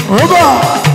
ó bọ̀.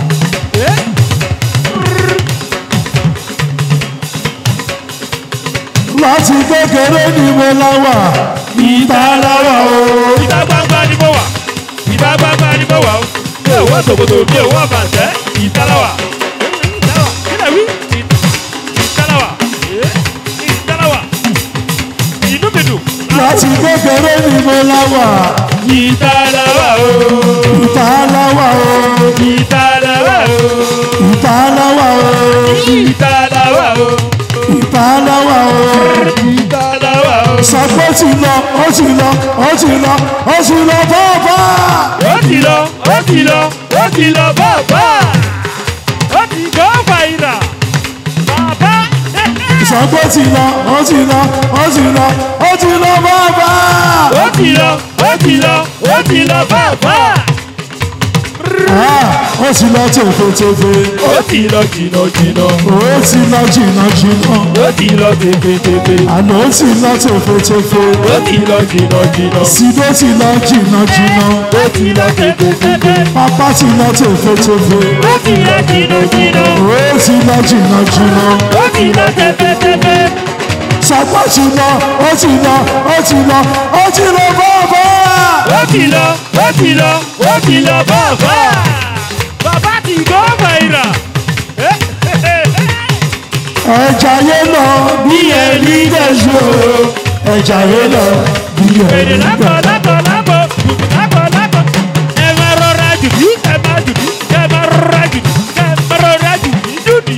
láti kékeré ni mo láwà ìta láwà o. ìta gbangba ni mo wà ìta gbangba ni mo wà o mi ò wọ́ sòkòtò mi ò wọ́ bàtẹ́ ìtàláwà ìtàláwà kílẹ̀ wí ìtàláwà ìtàláwà inú mi dùn. láti kékeré ni mo láwà ìtàláwà o ìta láwà o. ìtàláwà o ìta láwà o. ìtàláwà o ìta láwà o. ìtàláwà o. sọ pé ó ti lọ ó ti lọ ó ti lọ ó ti lọ bọ́ọ̀bá. ó ti lọ ó ti lọ ó ti lọ bàbá ó ti gbọ́ fàyìnà bàbá. sọ pé ó ti lọ ó ti lọ ó ti lọ ó ti lọ bọ́ọ̀bá. ó ti lọ ó ti lọ ó ti lọ bàbá. Ah, ó ti lọ tèfètèfè ó ti lọ jìnnà jìnnà ó ti lọ jìnnà jìnnà ó ti lọ tèfètèfè àná ó ti lọ tèfètèfè ó ti lọ jìnnà jìnnà sídó ti lọ jìnnà jìnnà ó ti lọ tèfètèfè pápá ti lọ tèfètèfè ó ti lọ jìnnà jìnnà ó ti lọ jìnnà jìnnà ó ti lọ tèfètèfè sọpá ti lọ ó ti lọ ó ti lọ ó ti lọ bọ́ọ̀bọ́. ó ti lọ ó ti lọ ó ti lọ bàbá bàbá ti gbọ́ fàyìnà. ẹja yé lọ bí ẹni gẹ̀ẹ́sì ẹja yé lọ bí Èrè ẹni lápò gẹ̀ẹ́sì. lápò lápò lápò lápò. Ẹ máa rọra jùdí, ẹ máa jùdí, ẹ máa rọra jùdí, ẹ máa rọra jùdí jùdí.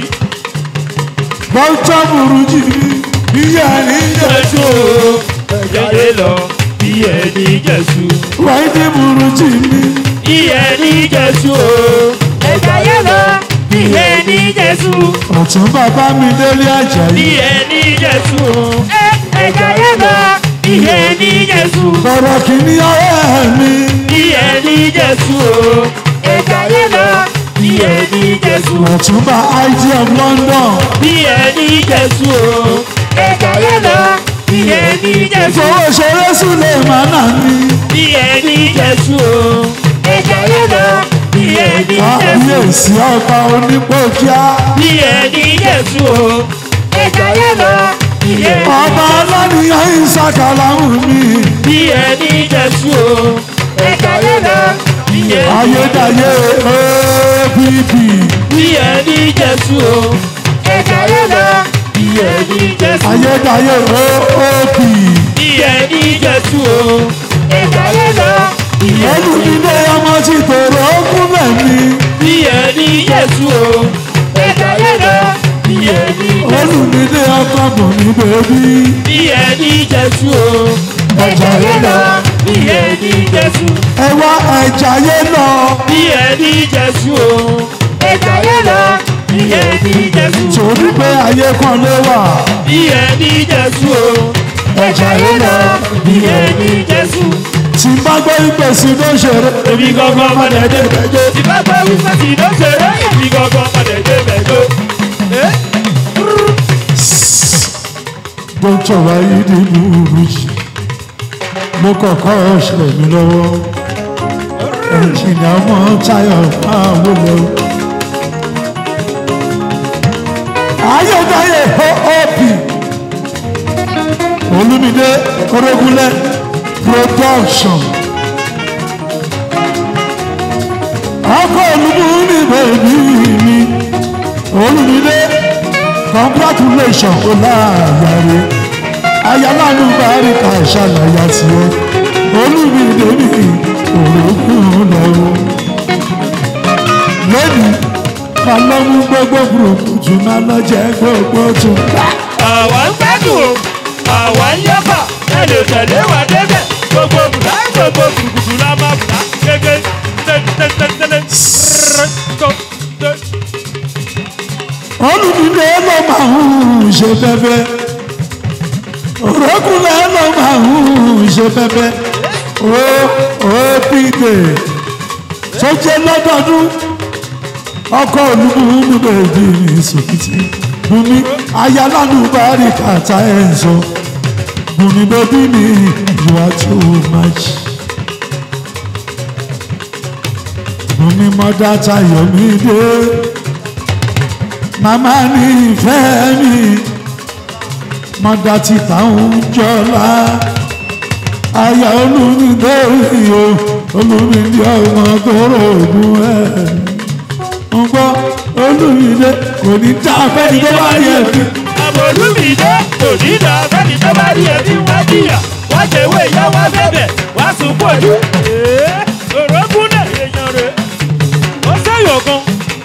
bọ́ńtà burújí bí ẹni gẹ̀ẹ́sì. Jáde lọ bí ẹni Jésù. wáyé ní burújí mi. Bí ẹni Jésù o. Ẹja yẹ lọ bí ẹni Jésù. ọ̀tún bàbá mi délé Bí àjàyí. ẹni Jésù o. Ẹja yẹ lọ bí ẹni Jésù. bọ̀rọ̀ kìíní ọ̀rẹ́ mi. Bí ẹni Jésù o. Ẹja yẹ lọ bí ẹni Jésù. ọ̀tún bá ig of london. bí ẹni jésù o ẹja yẹn lọ bí ẹni jésù fowó ṣeré sílẹ̀ mánà mi. bí ẹni jésù o ẹja yẹn lọ bí ẹni jésù kábíyèsí ọba onípòkíá. bí ẹni jésù o ẹja yẹn lọ bí ẹni ọba aláníyàn ìsàkàlàmù mi. bí ẹni jésù o ẹja yẹn lọ bí ẹni ayédáyé opp. bí ẹni jésù o ẹja yẹn lọ bí ẹni jésù ayédáyé oop. bí ẹni jésù o ẹja yẹn lọ bí ẹni olùdílé ọmọ tí tòrò ókún mẹ́mi. bí ẹni jésù o ẹja yẹn lọ bí ẹni jésù olùdílé ọkọ bò ní bèbí. bí ẹni jésù o ẹja yẹn lọ bí ẹni jésù ẹ wá ẹja yé lọ. bí ẹni jésù o ẹja yẹn lọ bí ẹni jésù torí pé ayé kan ló wà. bí ẹni jésù o ẹja yẹn lọ bí ẹni jésù. tí n bá gbé ìpèsè ló ṣeré. èmi gangan padà dé bẹjọ tí bá gbọ́ wípé tí ló ṣeré èmi gangan padà dé bẹjọ. dókítà wáyé ní burújí mo kọ́kọ́ ṣe mí lọ́wọ́ ẹnjìnìá mọ́ táyọ̀ máa wọlé o. ayédáyé oop olúmídé orógúnlé production ọkọ olúmú mi bèbí mi olúmídé congratulation kò láàyàrá ayálànú báríkà ṣàlàyé tiẹ̀ olúmídé mi òrókùn lọ́wọ́ lónìí máa lọ mú gbogbo burúkutu máa lọ jẹ gbogbo tún gbà. àwa ń gbádùn o àwa ń yọ́bà ẹ lè tẹ̀lé wa débẹ̀ gbogbo bùdá gbogbo bùrùkùtù la máa bùdá gẹ́gẹ́ tẹ́tẹ́tẹ́tẹ́lẹ́ tó tó. olùdílé ló máa ń ṣe bẹ́bẹ́ òrókùnlé ló máa ń ṣe bẹ́bẹ́ ó ó pìdè tó jẹ́ lọ́dọọdún ọkọ̀ olúmúlú bèbí ní sòkìtì bùnmi ayálànú bàárì kàtà ẹ̀ ń sọ bùnmi bèbí mi you are too much. mo ní mọ́dá tayọ̀ mi dé màmá ní ìfẹ́ mi mọ́dá ti táwọn jọlá aya olùmídé o olùmídé ọmọ tóró ògùn ẹ̀ ń gbọ́ olùmídé kò ní dá abẹ́ni tó bá yẹ fi. àbòlúmídé kò ní dá fẹ́ni tó bá rí ẹbí wá jìyà wá jẹ̀wé ìyá wá bẹ̀bẹ̀ wá sùn pọ̀jù. òrókùnlé èèyàn rẹ̀ ó sẹ́yọ̀ kan.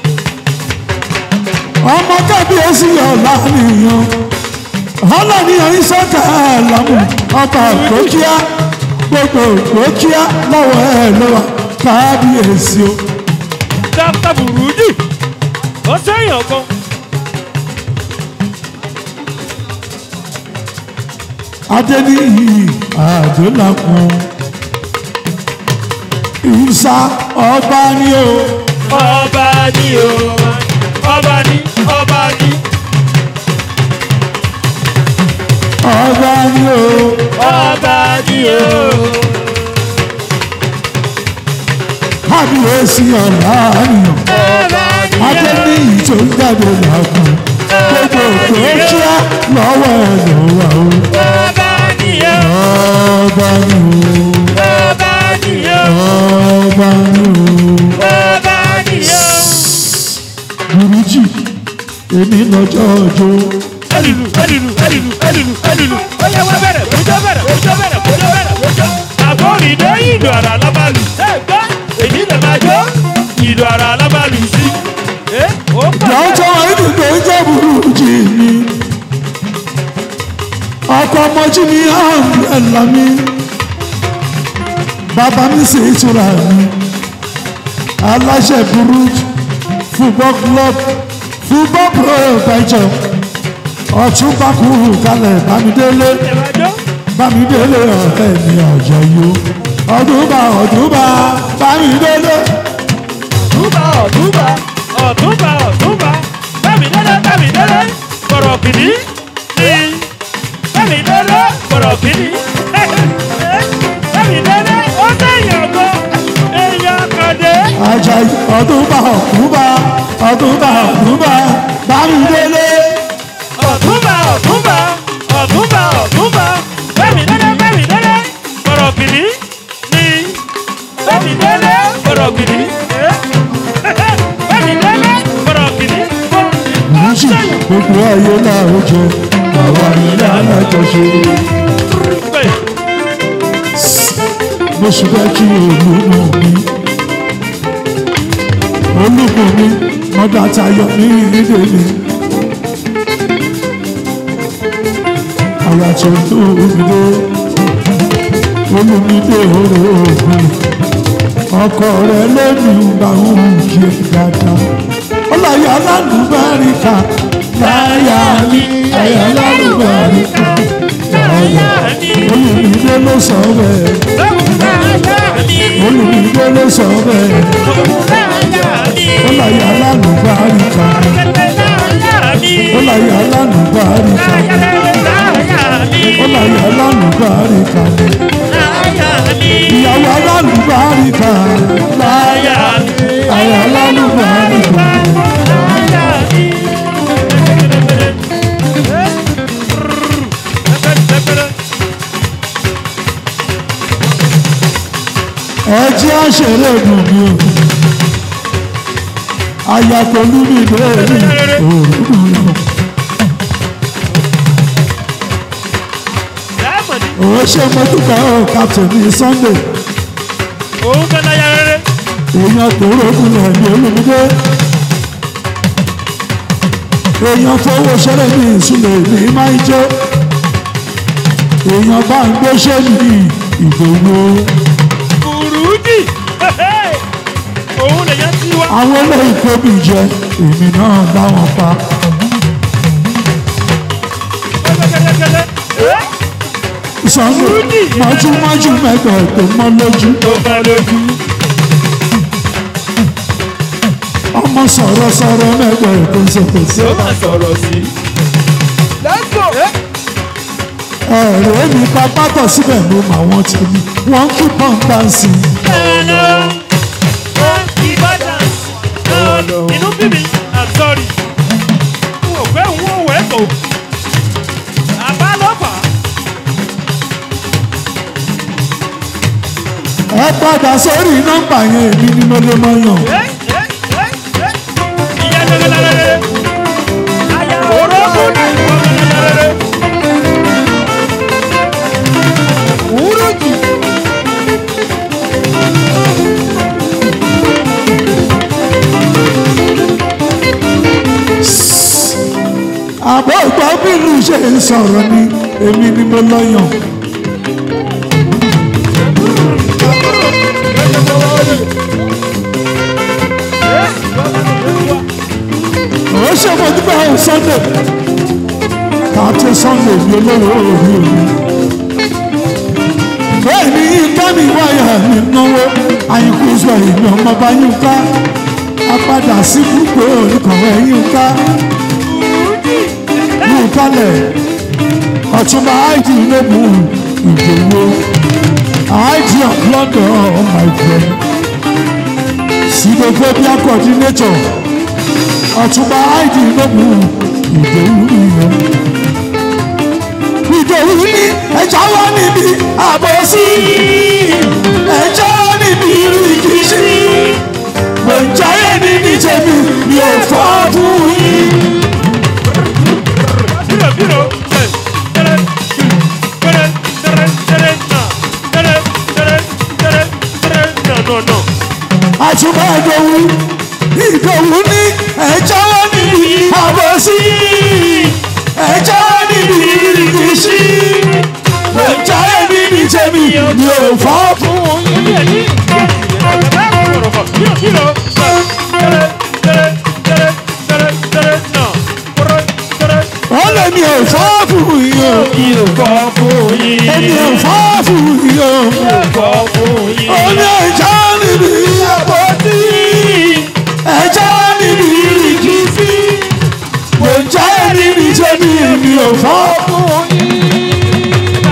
ọmọ kábíyèsí ọ̀la nìyàn ọlọ́nìyàn ìsọ́kà àlámù ọba ògbókíá gbogbo ògbókíá lọ́wọ́ ẹ̀ lọ́wọ́ kábíyèsí o. dókítà burújí ó sẹ́yọ̀ kan. adéníyì àdólàkùn ìsà ọba ni o ọba ni o ọba ni ọba ni ọba ni o ọba ni o. kábíyèsí ọ̀la nìyàn ọba ni o. adéníyì tó ń jáde làkùn gbogbo ògbókíá lọ́wọ́ ẹ̀ lọ́wọ́ o. ọba ni o. ọba ni o. ọba ni o. ọba ni o. ọba ni o. burújì èmi lọ́jọ́ ọjọ́ ẹlìlú ẹlìlú ẹlìlú ẹlìlú ẹlìlú ó yẹ wá bẹ̀rẹ̀ kójó bẹ̀rẹ̀ kójó bẹ̀rẹ̀ kójó bẹ̀rẹ̀ kójó. àbórídé ìlú ara lábàlù. ẹ gbọ́ èyí lè máa jó ìlú ara lábàlù sí. ẹ ó pàdé. lọ́jọ́ ìdìbò jẹ́ burújì mi ọkọ̀ ọmọjú mi àmúlẹ̀lá mi bàbá mi sì ìtura mi aláṣẹ burújì football club football professor ọ̀túnba kúrú kalẹ̀ bámidélé ẹ máa jó. bámidélé ọ̀rẹ́ mi ọ̀jọ̀ yó ọdúnba ọdúnba bámidélé. ọ̀túnba ọ̀túnba ọ̀túnba ọ̀túnba bẹ́ẹ̀ni délé bẹ́ẹ̀ni délé kọ̀rọ̀ kìíní ní bẹ́ẹ̀ni délé kọ̀rọ̀ kìíní bẹ́ẹ̀ni délé ó sẹ́yìn ọ̀gọ́ èèyàn kàdé. Ajayi ọdúnba ọdúnba ọdúnba ọdúnba bámidélé. ọ̀túnba ọ̀túnba ọ̀túnba ọ̀túnba bẹ́ẹ̀ni délé bẹ́ẹ̀ni délé kọ̀rọ̀ kìíní ní bẹ́ẹ̀ni délé kọ̀rọ̀ kìíní bẹ́ẹ̀ni délé kọ̀rọ̀ kìíní ó méjì sẹ́yìn. gbogbo ayé náà ó jẹ àwa ilé alájọṣe pé mo sì fẹ́ kí olúmọ mi olúmọ mi mọ́dà tayọ ní ìdílé àyà tó tó omidé olùmídé oró ògùn ọkọ rẹ lẹ́nu bá ń kí ẹ dáadáa ọláyà lálùbáríkà láyà ní àyà lálùbáríkà láyà olùmídé ló sọ bẹ́ẹ̀ olùmídé ló sọ bẹ́ẹ̀ ọláyà lálùbáríkà ọláyà lálùbáríkà ọláyà lálùbáríkà ìyàwó alálùbáríkà láyà àyà lálùbáríkà. ẹjẹ́ àṣẹrẹ́ dùn mí o ayatolú mi lórí òòrùn lọ òun ṣe mọ́tòkà ọ̀ captain sunday Òun fẹ́ láyà rere. èèyàn tó rògùn lẹ̀ ní olùmúdé èèyàn fowó ṣẹlẹ̀ ní ìsúlẹ̀ ní máa ń jẹ́ èèyàn bá ń gbéṣẹ́ ní ìgbòho Kùrùdì. Òun lèyàn ti wá. àwọn eléyìí kó mi jẹ èmi náà láwọn pa Kẹ́lẹ́kẹ́lẹ́. sunday mọ́júmọ́jú mẹ́gbẹ̀ẹ́ tó mọ́ lójú Tó bá lójú. ọmọ sọ̀rọ̀ sọ̀rọ̀ mẹ́gbẹ̀ẹ́ tó ṣèpèsè Tó máa sọ̀rọ̀ sí. Let's go. ẹ̀rọ mi pa pátọ̀ síbẹ̀ ló mà wọ́n ti mi wọ́n kí pọ́ńpánsì Ẹnu. Ìbá inú bí mi i'm sorry n ò fẹ́ n ò wẹ́ kó àbá lọ́fà ẹ padà sórí nọ́mbà yẹn èmi ni mo lè mọ yàn. ìyá lẹ́lẹ́lẹ́lẹ́ orókùn náà ìwọ lẹ́lẹ́lẹ́lẹ́ wúrọ̀ jù. àbọ̀ ìgbà bínú ṣe ń sọ̀rọ̀ ni èmi ni mo lọ yàn. ó ṣe mo dúpẹ́ ohun sunday káàtó sunday bí olówó orí mi. bẹ́ẹ̀ ni yínká mi wáyà mi náwó àyíkú sọ èmi ọmọ bá yínká apádà sí púpọ̀ oníkọ̀wé yínká yínkálẹ̀ ọ̀túnba àìdí lóbu ìdòwò àìdí of london my friend sidophobia coordinator ọ̀túnba àìdí lóbu ìdòwò ìyẹn. ìdòwò ní ẹja wá níbi àbọ̀sí ẹja wá níbi ìrìkìṣí gbọ̀njáyé ní ní tèmi mi ò fọ́ fún yín. Biro, biro, eh, tere, tere, tere, tere, na, tere, tere, tere, tere, na, no, no. àtúbọ̀ ìdòwú ìdòwú ní ẹjọ́ níbi àbọ̀sí ẹjọ́ níbi ìrìkìṣí ẹjọ́ níbi tèmi mi ò fọ́ fún yín. Biro, biro, eh, tere, tere, tere, tere, tere, na, tere, tere, ó lè mi ò fọ́ fún yín o Yóò kọ́ fún yín. èmi ò fọ́ fún yín o Yóò kọ́ fún yín. ó ní ẹjọ́ níbi àbọ̀sí ẹjọ́ níbi ìrìkìṣí ẹjọ́ níbi tèmi mi ò fọ́ fún yín.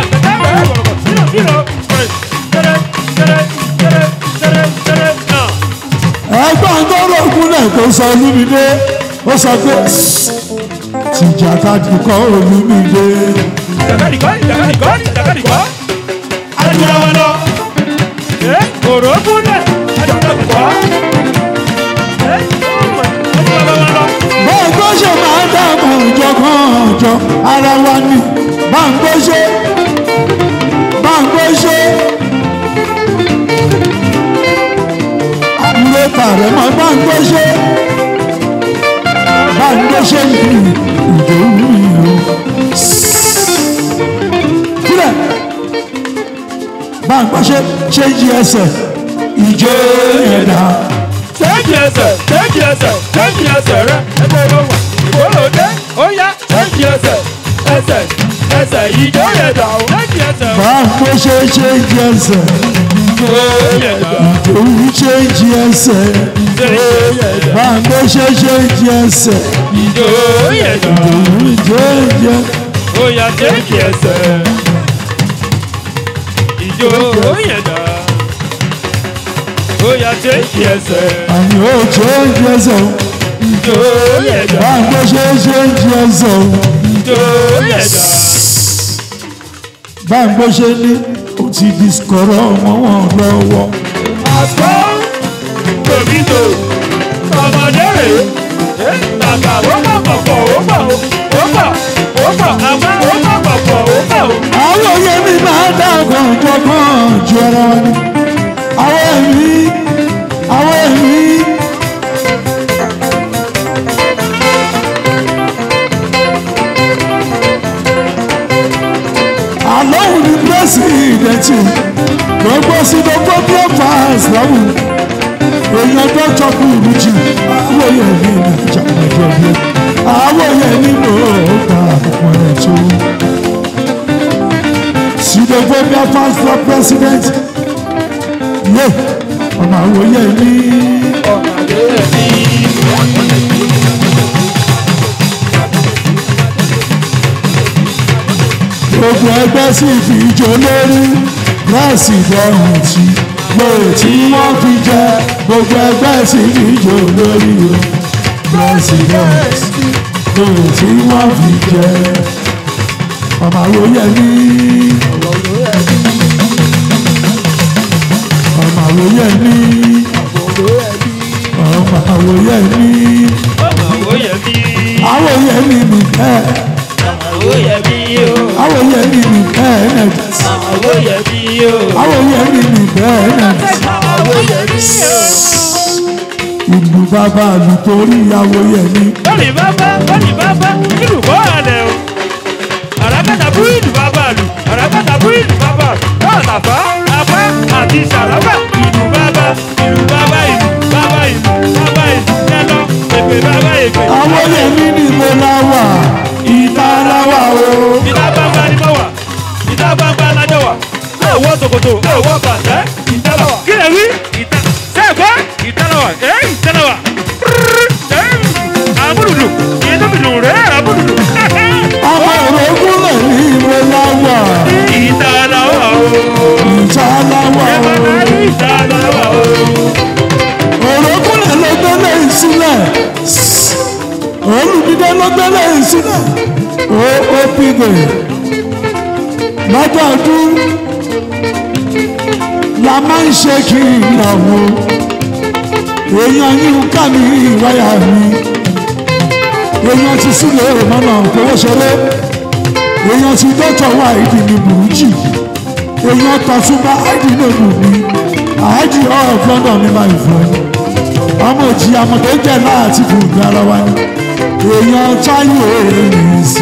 ẹgbọ́n tó rògùn náà tó sọ olúmídé ó sọ pé tìjàkadì kọ́ olúmídé báńkó ṣe máa ń dààmú ọjọ́ kan ọjọ́ ara wa ni báńkó ṣe báńkó ṣe àbúrò tààrẹ mọ báńkó ṣe báńkó ṣe ní ìdòwú yìí kílẹ̀ báńkó ṣe ṣe jí ẹsẹ̀ ìjó yẹn dáa. Tẹ́jì ẹsẹ̀, tẹ́jì ẹsẹ̀, tẹ́jì ẹsẹ̀ rẹ̀, ẹgbẹ́ ló wà. Ìgbòlódé, ó yá, tẹ́jì ẹsẹ̀, ẹsẹ̀, ẹsẹ̀, ìjọ yẹn dà ó. Tẹ́jì ẹsẹ̀, báńkó ṣe ṣe jí ẹsẹ̀ ìjọ yẹn dà. ìdòwú ṣe jí ẹsẹ̀. Ìjọ yẹn dà. Bàbá ṣe ṣe jẹ ẹsẹ̀, Ìjọ yẹn dà. òun jẹ jẹ. Ó yá, tẹ́jì ẹsẹ̀. Ìjọ yẹn dà. Ó yá, tẹ́jì ẹsẹ̀. Àmì ó jẹ jẹ ẹsẹ̀ o. Ìjọ yẹn dà. Bàbá ṣe ṣe jẹ ẹsẹ̀ o. Ìjọ yẹn dà. Bàbá ṣe ní o ti di sọ̀rọ̀ ọmọ wọn lọ́wọ́. Àgbọ̀ tòmítò ọmọdé rè é bàbá ó má pọ̀pọ̀ ó pọ̀ ó pọ̀ ó pọ̀ àmọ́ ó má pọ̀pọ̀ ó pọ̀ ó. Àwọn òye mi máa dàgbà jọgbọ́n ju ara wa ni. Àwọn ẹ̀mí, àwọn ẹ̀mí. Àlọ́hùn ni pírẹ́sìdẹ̀ntì gbogbo sí gbogbo bí ó fà á ìsìlámù. Èèyàn tó jọkú ìlú jù. Àwọn òye mi ní ìjà ìjọ bí. Àwọn òye mi ló ta àpò ẹ̀ tó. Sidophobia fans for president. Yé ọmọ àwòye mi. Gbogbo ẹgbẹ́ sì fi ijó lórí láìsí ìdọ́rùn tí lóye tí wọ́n fi jẹ gbogbo ẹgbẹ́ sì ní ìjọ lórí o president lóye tí wọ́n fi jẹ ọmọ àwòyẹ ní ọmọ àwòyẹ ní ọmọ àwòyẹ ní Àwòyẹ mi, àwòyẹ ní nìkẹ́ àwòyẹ mi o, àwòyẹ ní nìkẹ́ ẹ̀nẹ̀tì àwòyẹ mi o, àwòyẹ ní nìkẹ́ ẹ̀nẹ̀tì. àwòyẹ mi o. ìlú bàbá àlù torí àwòyẹ ní. Bọ́lì bàbá, bọ́lì bàbá, ìlú bọ́ àlẹ́ o. Àràkàtà bú ìlú bàbá lù, àràkàtà bú ìlú bàbá. Náà tàfá, apá àti sàràbà. Ìlú bàbá, ìlú bàbá, ìlú bàbá, ìlú bàbá, ìlú jẹ́lọ. Èpè bàbá, èpè. àwòyẹ ní ni mo la wà ìta la wà o. Ìta gbangba ni mo wà, ìta gbangba lájọ wà. Ẹ wọ ṣòkòtò, ẹ wọ bàtẹ́, ìta lọ. Kí lè wí? Ìta sẹ́ẹ̀kọ́, ìta lọ wà, ẹ́ ìta lọ wà. Àbúrùdù, ìdúbìdù rẹ̀ àbúrùdù. ọmọ òrógúnlẹ̀ ní mo la wà Ìta lọ wà o. ìta la wà Ẹ o. bá máa rí ìta lọ wà o. òrógúnlẹ̀ ló gbélé ìsílẹ̀ olùdíje ló gbélé ìsílẹ̀ ó ó pìgè lọ́jọ́ ọdún la máa ń ṣe kí ìyàwó èèyàn yín ká mi ìwáyà mi èèyàn ti sílẹ̀ mọ́nà kówó ṣeré èèyàn ti dọ́tọ̀ wá ìdí ní burújì èèyàn tọ́túnbá ìdí ní èbù mi àìdí of London ní my friend ọmọ òjì àmọ̀tẹ́ jẹ́ láti fún ìgbà ara wa ni èèyàn táyé rìn sí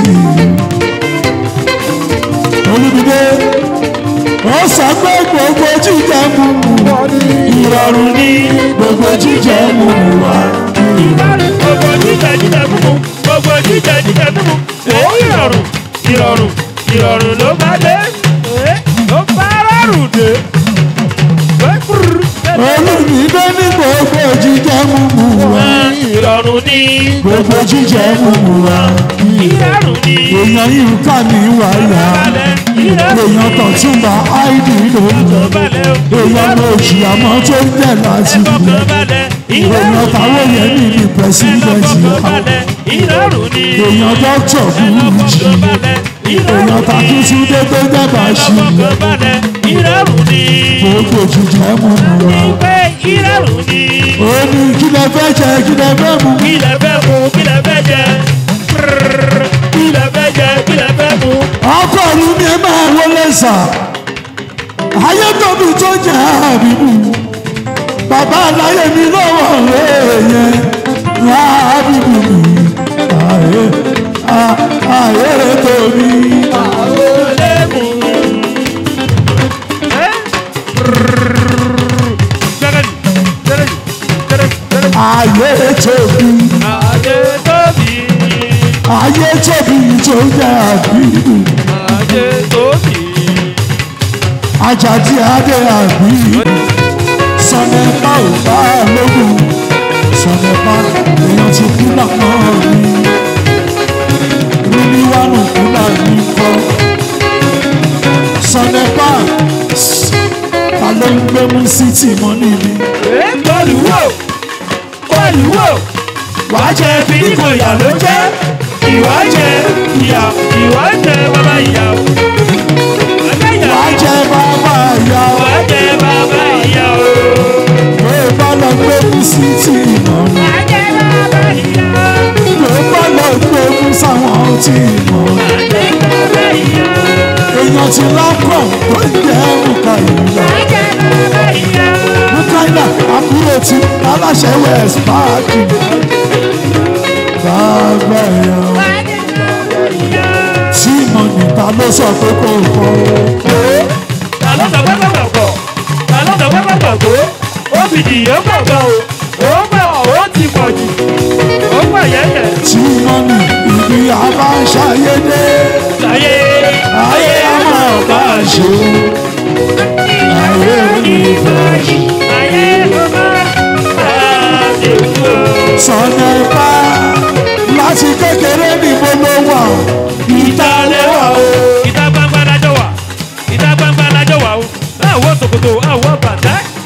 i olùdíje ó sọ pé gbogbo jíjẹ múmu ìrọ̀rùn ní gbogbo jíjẹ múmu wa. Gbogbo jíjẹ jíjẹ mímu, gbogbo jíjẹ jíjẹ mímu. Èyí ìrọ̀rùn, ìrọ̀rùn, ìrọ̀rùn ló bá dé. Ẹ́ ló bá rọrùn dé. Ẹ́ kúrú. olùdíje ní gbogbo jíjẹ múmu wa Ìrọ̀rùn ní. gbogbo jíjẹ múmu wa. Ìrọ̀rùn ní. èèyàn yìí ká ní wáyà Balẹ̀, ìrọ̀rùn èèyàn kan túnbà áìdì lóńgbò balẹ̀ o. èèyàn lòjì àmọ́ tó ń jẹ́ láti Ẹ̀fọ́ ilẹ̀ kan balẹ̀, èèyàn ìrọ̀rùn táwọn yẹn ní ní pẹ́sidẹ̀ntì Ẹ̀fọ́ kan balẹ̀, ìrọ̀rùn ní. èèyàn dọ́kítọ̀ búrújì Ẹ̀fọ́ kan balẹ̀, ìrọ̀rùn èèyàn ní. takíntúndé tó jẹ́ bàṣì Ẹ̀fọ́ kan balẹ̀, ìrọ̀rùn ní. gbogbo jíjẹ múmu wa Pé ìrọ̀rùn ní. ó ní kí lẹ fẹ́ jẹ kí lẹ fẹ́ mu Kí lẹ fẹ́ mu, kí lẹ fẹ́ jẹ? Kí lẹ fẹ́ jẹ, kí lẹ fẹ́ mu? ọkọ ìlú ni ẹ máa wọlé sà ayé tóbi tó jẹ àbíbù bàbá aláyé mi lọ́wọ́ èèyàn àbíbù mi ayé a- ayé tóbi Olè mu. Ẹ́ Gẹ́gẹ́dì, gẹ́gẹ́dì, gẹ́gẹ́dì, gẹ́gẹ́dì. ayé tóbi Adé tóbi, ayé tóbi tó jẹ àbíbù adé tóbi. ajadi adé àbíbù sọnẹpá ò bá lógún sọnẹpá èèyàn ti kú lànà mi rírí wánú kú lànà kọ sọnẹpá ta ló ń gbé mú sí tìmọ́ níbi Ẹ́ bọ́ọ̀lù wò, bọ́ọ̀lù wò. Wàá jẹ bí kò yà ló jẹ́. Ìwà jẹ ìyà, ìwà jẹ bàbá ìyà. Bàbá ìyà. wàá jẹ bàbá ìyá o Wàá jẹ bàbá ìyà o. pé bá lọ gbé mú sí tìmọ́ ní Wàá jẹ bàbá ìyà. pé bá lọ gbé mú sáwọn tìmọ́ ní Wàá jẹ bàbá ìyà. èèyàn ti lápọ̀ tó ń jẹ́ òkà ìlú Wàá jẹ bàbá ìyà. mukaila àbúrò tí aláṣẹ west park bàbá ẹ̀yà Wàá jẹ bàbá ìyà. tí mo níta ló sọ pé kò kọ́ Ta ló sọ pé bàbá kọ̀? Ta ló sọ pé bàbá kọ̀? Ó fi dìyẹ gbọ̀ngàn o. Ó gbà ó ti pọ̀ jù. Ó gbà yẹ́yẹ́. tí mo ní ibi àbáṣayédé Ayé ayé àmọ́ ọ̀gá ṣe ayé onífẹ̀ẹ́ ayé ọba àti ìwò. sọ̀nà ipá láti kékeré ní mo ló wà Ìta lẹ́wà o. Ìta gbangba lájọ wà. Ìta gbangba lájọ wà o. Àwọ̀ ṣòkòtò àwọ̀ bàtà.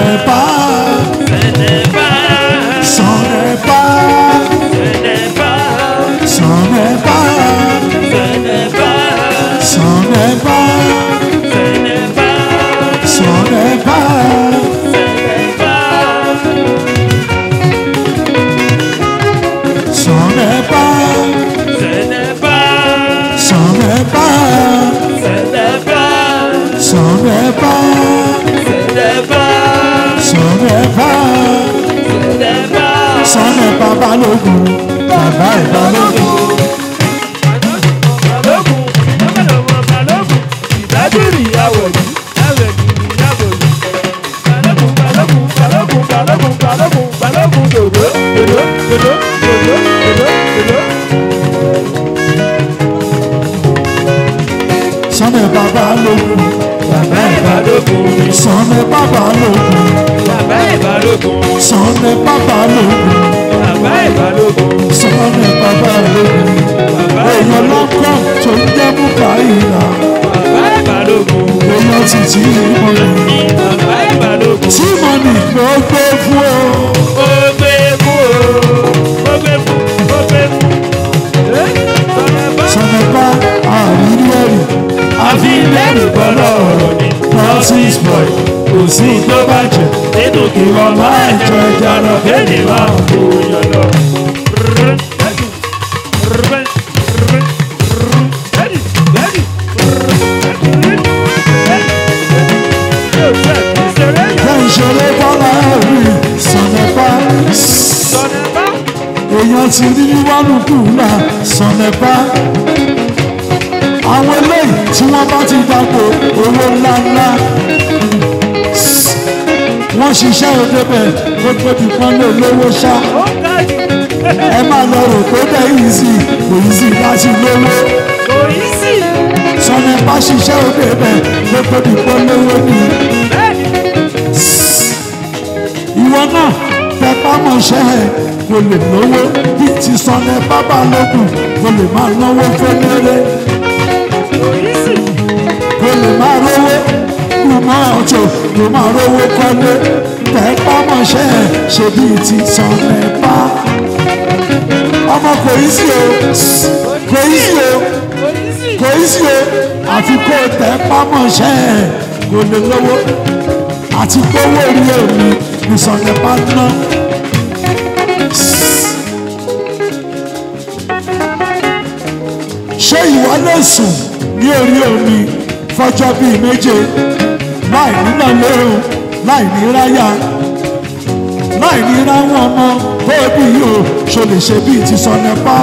n'est pas, ce n'est pas, ce n'est pas, ce n'est pas, ce n'est pas, ce n'est pas, ce n'est pas, ce n'est pas, ce n'est pas, ce n'est pas, ce n'est pas, ce n'est pas, ce n'est pas, ce n'est pas, ce n'est pas, ce n'est pas, ce n'est pas, ce n'est pas. ce n'est pas balógun, bàbá ìbálògun. Balógun, ìjọba balógun, ìdájúrì àwẹ̀dì, àwẹ̀dì ìyàbòyì. Balógun, balógun, balógun, balógun, balógun, balógun, dòdò, dòdò, dòdò, dòdò, dòdò, dòdò. Ce n'est pas balógun, bàbá ìbálògun. Balógun, Ce n'est pas balógun, bàbá ìbálògun, ce n'est pas balógun, bàbá ìbálògun, ce n'est pas balógun. bàbá èèyàn lọ́kọ̀ tó ń jẹ́ Múkàílà bàbá ìbálògun, èèyàn sì tí ìmọ̀lẹ̀ bàbá ìbálògun. tí mọ̀nì ló gbé fún o. Ó gbé fún o, ó gbé fún, ó gbé fún. Ẹ́ sọ̀rọ̀ bá. sọ̀nẹ́pá àrírí ẹ̀rì àfi lẹ́rù bọ́lá ọ̀rọ̀ ni francis boy kò sí tó bàjẹ́ nínú kí wọ́n máa jọ ẹja lọ kéde máa ń kó yan lọ. bẹ́ẹ̀ ìṣeré bọ́lá ẹ̀rì sọ̀nẹ́pá èèyàn ti rí níwájú kùnà sọ̀nẹ́pá àwọn eléyìí tí wọ́n bá ti dàgbò owó ńláńlá wọ́n ṣiṣẹ́ òdebẹ̀ gbogbo ìpọ́n lè lówó ṣá ẹ máa lọ rò tó dẹ̀ easy kò easy láti lówó sọ̀nẹ́pá ṣiṣẹ́ òdebẹ̀ gbogbo ìpọ́n lówó ni ìwọ náà tẹpá mọ̀ṣẹ́ ẹ̀ kò lè lówó bí ti sọ̀nẹ́pá bá lókun kò lè máa náwó fẹ́lẹ́rẹ́ kò lè máa rówó kò máa ọ̀tọ̀ kò máa rówó kọ́lé tẹpá mọ̀ṣẹ́ ẹ̀ ṣe bí ti sọ̀nẹ́pá ọmọ kò í sí o kò í sí o kò í sí o àfi kó tẹpá mọ̀ṣẹ́ ẹ̀ kò lè lówó àti gbówó orí èmi ìsọ̀nẹ́pá ná. ṣé ìwọ lè sùn ní orí omi fọjọ́ bíi méje láì níná léhùn láì ní ráyà láì ní ráwọn ọmọ tó bí yìí o ṣe lè ṣe bíi ti sọ̀nẹ́pá.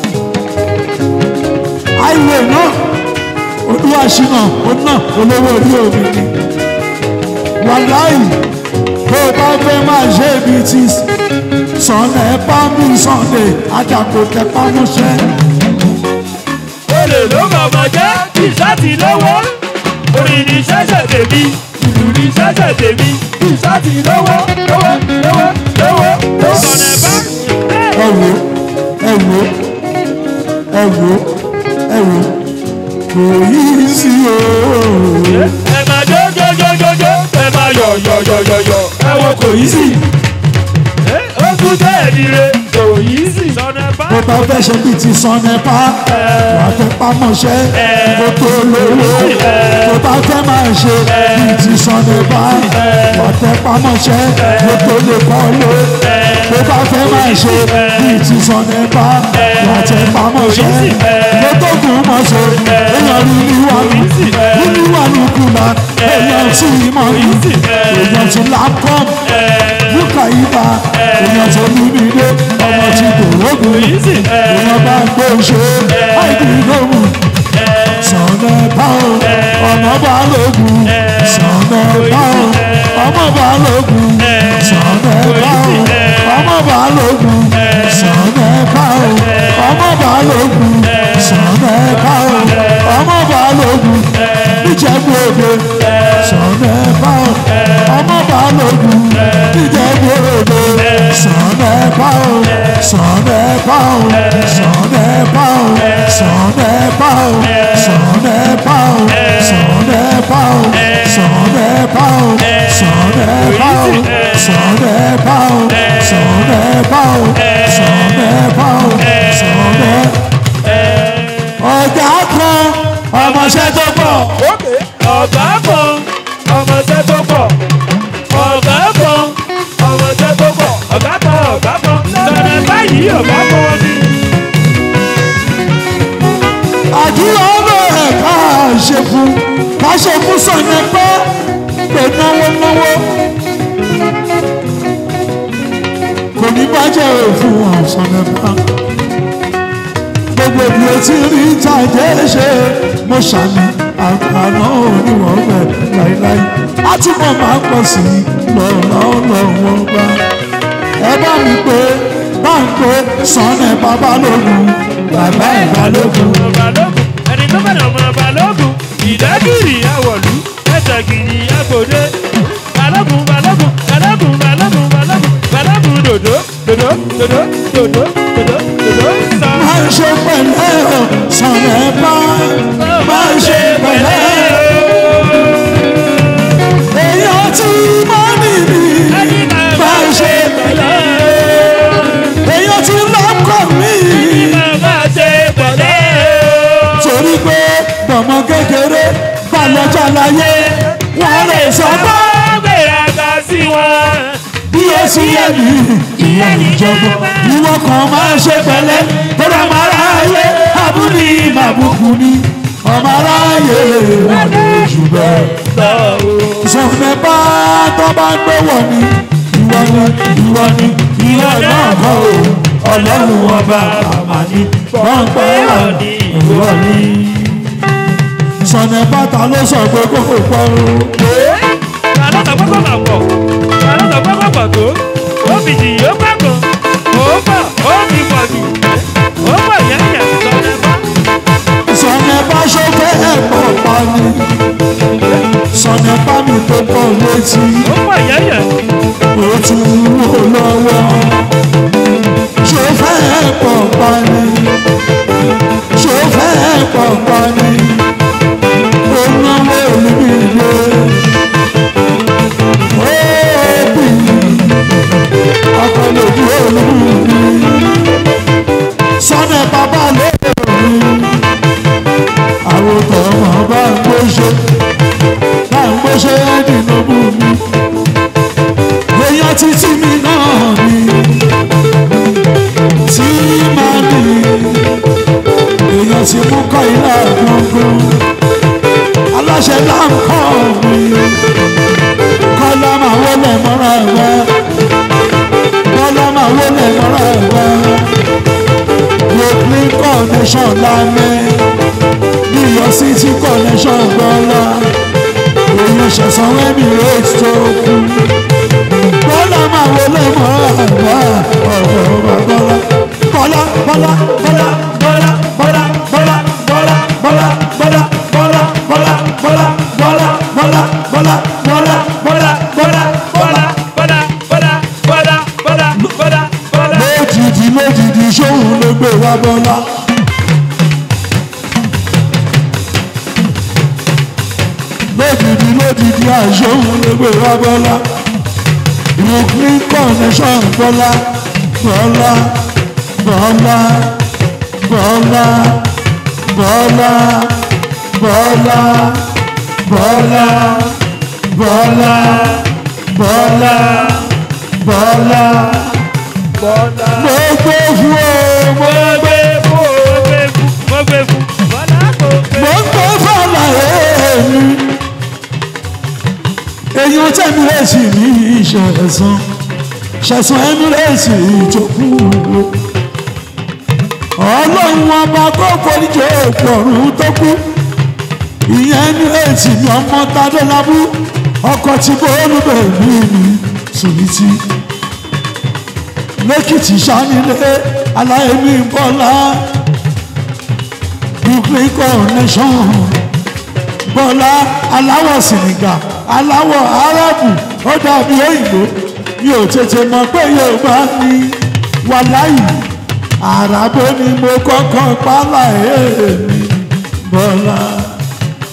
àìwé náà olúwaṣínà òun náà olówó orí omi ni wàláì bó o bá fẹ́ máa ṣe ibi tí sọ̀nà ẹ̀ bá mú sọ̀nà àjàkò tẹpá mọ́ṣẹ́. olè ló mọ̀mọ́ jẹ́ ìṣáàtì lọ́wọ́ orin ní ṣẹ́ṣẹ̀ tèmi ìlú ní ṣẹ́ṣẹ̀ tèmi ìṣáàtì lọ́wọ́ lọ́wọ́ lọ́wọ́ lọ́wọ́ lọ́wọ́. sọ̀nà bá ẹ wò ẹ wò ẹ wò ẹ wò kò yí sí o. ẹ máa jó jó jó jó jó ẹ máa yọ̀ yọ̀ yọ̀ yọ̀ yọ̀ ẹ wo kò yí sí. ó tún jẹ́ ẹ̀dìrẹ kò yí sí. sọ̀nà bá bó bá fẹ́ ṣe bí ti sọ̀nà pa wà tẹpá mọ́ṣẹ́ kó tó lówó bó bá fẹ́ máa ṣe bí ti sọ̀nà pa wà tẹpá mọ́ṣẹ́ kó tó lè kọ́ ló bó bá fẹ́ máa ṣe bí ti sọ̀nà pa wà tẹpá mọ́ṣẹ́ kó tó gùn mọ́ṣẹ́ èèyàn rí níwájú rí níwájú kùnà èèyàn tí ìmọ̀ ní èèyàn tí lápọ́m búkà ibà èèyàn tó ní mi dé ọmọ tí kò rógùn èèyàn bá gbé ṣe àìdí lóhùn sọ̀nà báwo ọ̀nà bá lóògùn sọ̀nà báwo ọmọ bá lóògùn sọ̀nà báwo ọmọ bá lóògùn sọ̀nà báwo ọmọ bá lóògùn sọ̀nà báwo ọmọ bá lóògùn níjẹ̀bú òde sọ̀nà báwo ọmọ bá lóògùn níjẹ̀bú òde sọ̀nà báwo sọ̀nà báwo sọ̀nà báwo sọ̀nà báwo sọ̀nà báwo sọ̀nà báwo sọ̀nà báwo sọ̀nà báwo sọ̀rẹ́ bá o sọ̀rẹ́ bá o sọ̀rẹ́ bá o sọ̀rẹ́. ọ̀gá kan ọmọọṣẹ́ tó pọ̀ ọ̀gá kan ọmọọṣẹ́ tó pọ̀ ọ̀gá kan ọmọọṣẹ́ tó pọ̀ ọ̀gá kan ọ̀gá kan lọ́dẹ báyìí ọ̀gá kan ni. àdúrà ọ̀rọ̀ ẹ̀ ká ṣe fún ká ṣe fún sọ̀yẹ́ pé pé náwó náwó kò ní bàjẹ́ òfin ọ̀sán ẹ̀fà gbogbo ìlú tí rí tàjẹ́ ṣe mo ṣàmì àgbàná oníwọ̀n rẹ̀ láíláí á túbọ̀ máa pọ̀ sí lọ́wọ́lọ́wọ́ bá ẹ bá mi pé bá ń pé sọ́nẹ̀ babalógun bàbá ìbálògun. balógun ẹni tó bẹ̀rẹ̀ ọmọ balógun ìdágìrì àwọ̀lú ẹ̀tàgìrì àgbòde balógun balógun balógun balógun balógun balógun dòdò dòdò dòdò dòdò dòdò dòdò sọ. máa ń ṣe pẹ̀lẹ́ o sọ̀rọ̀ ẹ bá máa ń ṣe pẹ̀lẹ́ èèyàn tí máa ń nìbí máa ń ṣe pẹ̀lẹ́ èèyàn tí lọ́kọ̀ mí torí pé bọ̀mọ kékeré bá lọ́jà láyé wọ́n lè sọ pé bí ó sì yẹ mí ìyẹn ìjọba ìwọ kan máa ń ṣe pẹ̀lẹ́ tọ́lá máa ráyè abúlé màbùkù ni ọmọ aráyè wà lójú bẹ́ẹ̀. sọ̀rọ̀ bá tó bá gbé wọ̀ ni ìwọ ni ìwọ ni ìwọ náà kọ́ o ọlọ́run ọba àmà ni wọ́n pẹ́ wà ní ìwọ ni. sọ̀nà bàtà ló sọ pé kó kò pọ̀ o. sọ̀nà bá ṣọ́fẹ́ ẹ̀pọ̀ pa ni sọ̀nà bá mi tó pọ̀ létí ó tún wò lọ́wọ́ ṣọ́fẹ́ ẹ̀pọ̀ pa ni ṣọ́fẹ́ ẹ̀pọ̀ pa ni ó náwó olùbíye ó bì akọlẹ́bí olùbíye sọ̀nà bàbá lóore àwọn tọmọ bá ń gbóṣe bá ń gbóṣe dìnnà bú mi èèyàn títí mi náà ni tí máa ní èèyàn ti mú kọ́ ilé gbọ̀ngàn aláṣẹ láǹkọ́ mi kọ́lá máa wọlé mọ́ra ẹ̀wẹ́ kọ́lá máa wọlé mọ́ra ẹ̀wẹ́ brooklyn connection lámẹ́ new york city connection gbọ́lá èèyàn ṣẹ̀sán emirates tó kú bọ́lá máa wọlé mọ́ àgbà ọ̀rọ̀ bọ́lá bọ́lá bọ́lá bọ́lá bọ́lá bọ́lá bọ́lá bọ́lá bọ́lá bọ́lá bọ́lá bọ́lá bọ́lá bọ́lá bọ́lá bọ́lá bọ́lá bọ́lá bọ́lá lójijì lójijì sóhun ló gbé wá bọ́lá. lójijì lójijì àìsóhun ló gbé wá bọ́lá. brooklyn connection bọ́lá bọ́lá bọ́lá bọ́lá bọ́lá bọ́lá bọ́lá bọ́lá bọ́lá bọ́lá mo gbé fún o mo gbé mo gbé fọlá èmi èyàn tẹ̀mí lẹ́sì ní ìṣẹ̀sán ṣẹ̀sán ẹ̀mí lẹ́sì ìjọkú ọlọ́run ọba kó foríjì òkú ọ̀run tó kú ìyẹn ní èsì ní ọmọ tadélábù ọkọ̀ tí bọ́ọ̀lù bẹ̀rù mi sùnìtì lẹ́kìtì sanilé aláìní bọ́lá brooklyn connection bọ́lá aláwọ̀ sìnìgà aláwọ̀ arábù ó dàbí òyìnbó mi ò tètè mọ̀ pé yorùbá ní wàláyì àràbó ni mo kọ́kọ́ pálá èèmí bọ́lá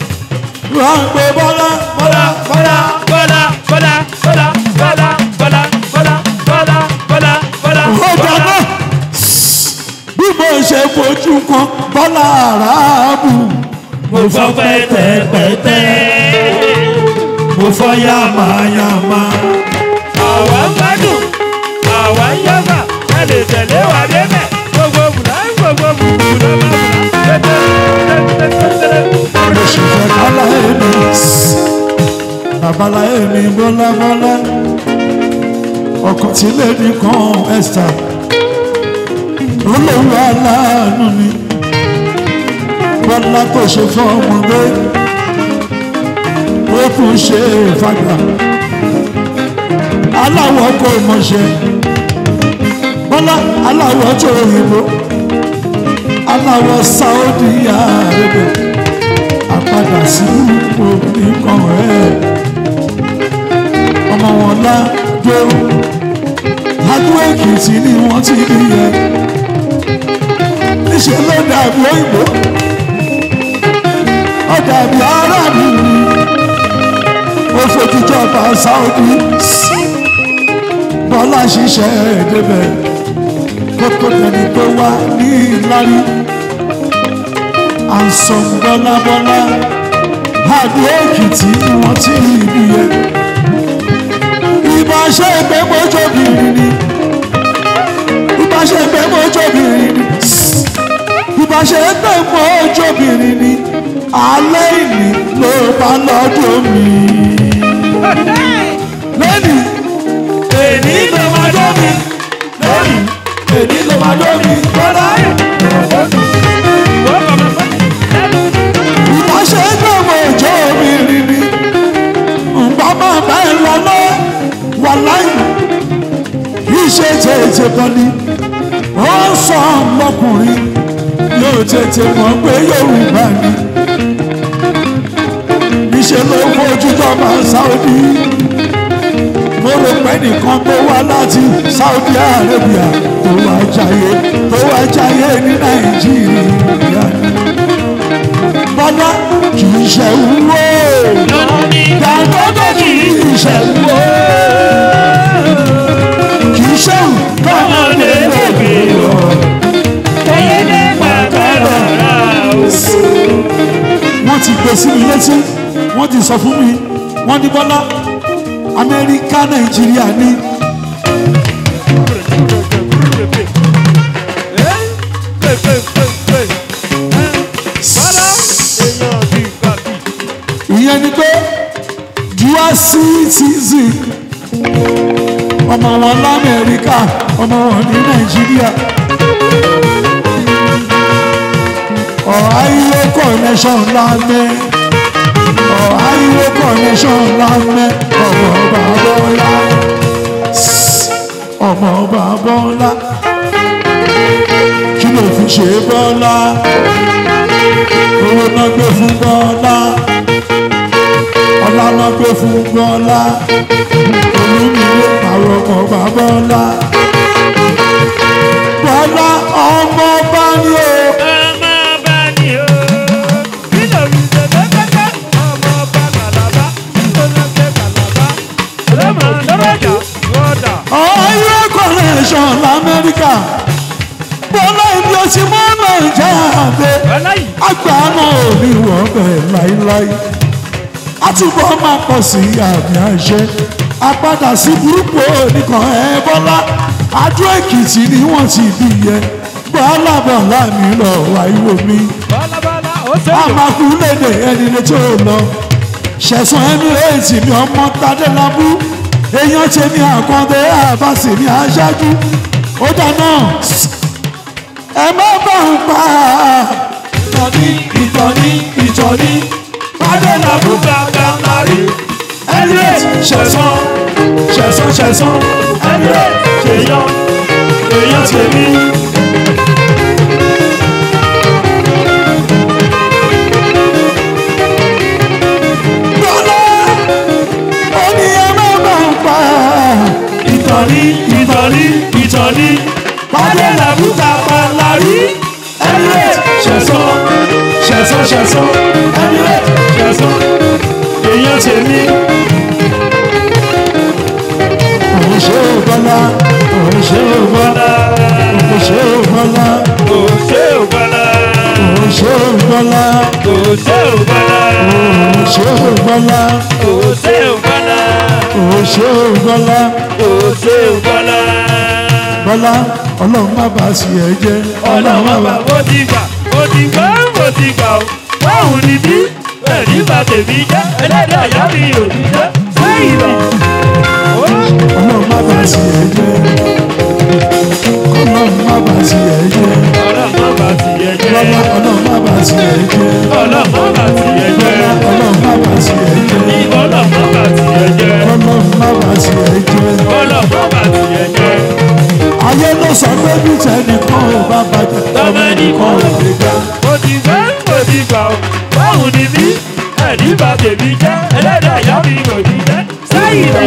wọ́n ń pe bọ́lá bọ́lá Bọ́lá bọ́lá bọ́lá bọ́lá bọ́lá bọ́lá fọ́ pẹ́tẹ́pẹ́tẹ́ mo fọ́ yàmáyàmá àwa ń gbádùn àwa ń yọ́gbà ẹ lè tẹ̀lé wa débẹ̀ gbogbo bùnà gbogbo bùnà bá bùnà tẹ́tẹ́rẹ́ mo sì fẹ́ kálá èmi babalá èmi bọ́lábọ́lá ọkọ̀ tí lèmi kan Esther olówó aláàánú ni bọ́lá tó ṣe fún ọmọdé ó tún ṣe fàgbà aláwọ̀ kò mọ̀ṣẹ́ bọ́lá aláwọ̀ tó òyìnbó aláwọ̀ Saudi Arabia àpadà sí oníkan ẹ̀ ọmọ wọn lájọ adó èkìtì ni wọ́n ti rí yẹ níṣẹ́ ló dàbí òyìnbó ó dàbí aráàlú ó fojújọba Saudi bọ́lá ṣiṣẹ́ débẹ̀ kókó tẹni tó wá ní ìlárí àǹsọ̀n bọ́lábọ́lá àdó èkìtì ni wọ́n ti rí ibi yẹn ìbá ṣe pé mọ́jọ́bìnrin ni ìbá ṣe pé mọ́jọ́bìnrin ni ìbá ṣe pé mọ́jọ́bìnrin ni alẹ́ ìní ló bá lọ́dọ̀ mi lónìí èní ló máa dọ́ mi lónìí èní ló máa dọ́ mi bọ́lá ìbá ṣe pé mọ́jọ́bìnrin ni nǹkan máa bá ẹ lọ lọ wà láyé iṣẹ́ tètè kan ni ó sọ ọmọkùnrin yóò tètè mọ̀ pé Yorùbá ni níṣẹ́ ló fojú jọba Saudi mo rò pé nìkan tó wá láti Saudi Arabia tó wá jayé tó wá jayé ní Nàìjíríà ni bọ́lá kì í ṣe wúwo dàgbọ́dọ̀ kì í ṣe wúwo kì í ṣe wù káwọn lè lògbé lọ. wọ́n ti gbé sí mi létí wọ́n ti sọ fún mi wọ́n ní bọ́lá amẹ́ríkà nàìjíríà ní ìyẹn ni pé dual citizen ọmọ wọn lamẹ́ríkà ọmọ wọn ní nàìjíríà ọ̀háyíwó connection lámẹ́ ọ̀háyíwó connection lámẹ́ ọmọ bàbọ́lá ọmọ bàbọ́lá kí ló fi ṣe bọ́lá owó náà gbé fún bọ́lá ọlá náà gbé fún bọ́lá olúmílé àwọn ọmọ bàbọ́lá bọ́lá ọmọ bá ní o. ọ̀yọ́ connection lamẹ́ríkà bọ́lá ibi ọtí mọ́ nàìjíríà gbé àgbà náà ò ní wọ́n bẹ̀ láíláí àtúbọ̀ máa pọ̀ sí àmì àṣẹ àpadà sí burúkú nìkan ẹ bọ́lá adó èkìtì ni wọ́n ti bí yẹ bọ́lá bọ́lá mi lọ wáyé mi àmàkù lédè ẹni lè tó lọ ṣẹ̀sán ẹmírẹ́ẹ̀tì mi ọmọ tadélábù èèyàn tèmi àkàndé àbáṣe mi aṣáájú ó dáná ẹ má bá ń pa ìtọ́ni ìtọ́ni ìtọ́ni tadélábù gbàgbàmárì ẹmírẹ́ẹ̀tì ṣẹ̀sán ṣẹ̀sán ṣẹ̀sán ẹmírẹ́ẹ̀tì ṣèyàn èèyàn tèmi. Bọ́lá ó ní ẹ má bá ń pa ìtọ́ni ìtọ́ni ìtọ́ni pàdé làbúta pàlárí Emirates ṣẹ̀sán ṣẹ̀sán ṣẹ̀sán Emirates ṣẹ̀sán èèyàn tèmi òun ṣe ò bọ́lá òun ṣe ò bọ́lá bọ́lá òun ṣe ò bọ́lá kò ṣe ò bọ́lá òun ṣe ò bọ́lá bọ́lá kò ṣe ò bọ́lá. ó ṣe ò bọ́lá kò ṣe ò bọ́lá. ó ṣe ò bọ́lá kò ṣe ò bọ́lá. bọ́lá ọlọ́run má bàa sì ẹ́ jẹ́ ọlọ́run má ọlọ́wọ́ bá bàa mo ti gbà mo ti gbà mo ti gbà ó. báwo ni bí ẹ̀rí bá tèmi jẹ́ ẹlẹ́dàá ìyá mi ò ní jẹ́ sẹ́yìn lọ. ọlọ́run má bàa sì ẹ́ jẹ́ ọlọ́run má bàa sì ẹ́ jẹ́ ọlọ́mọ bá ti yẹ jẹ́. bọ́lá ọlọ́run má bàa sì ẹ́ jẹ́ ọlọ́mọ bá ti yẹ jẹ́. ọlọ́run má bàa sì ẹ́ jẹ́ ọlọ́mọ bá ti yẹ jẹ́. ọlọ́run má bàa sì ẹ́ jẹ́. ọlọ́mọ bá ti yẹ jẹ́. ayé ló sọ pé bí tẹnìkan ò bá bàjẹ́ tọ́mọ ẹnìkan ò lè gbà. mo ti gbà mo ti gbà ó. báwo ni bí ẹ̀rí bá tèmi jẹ́ ẹlẹ́dàá ìyá mi ò ní jẹ́ sẹ́yìn ni.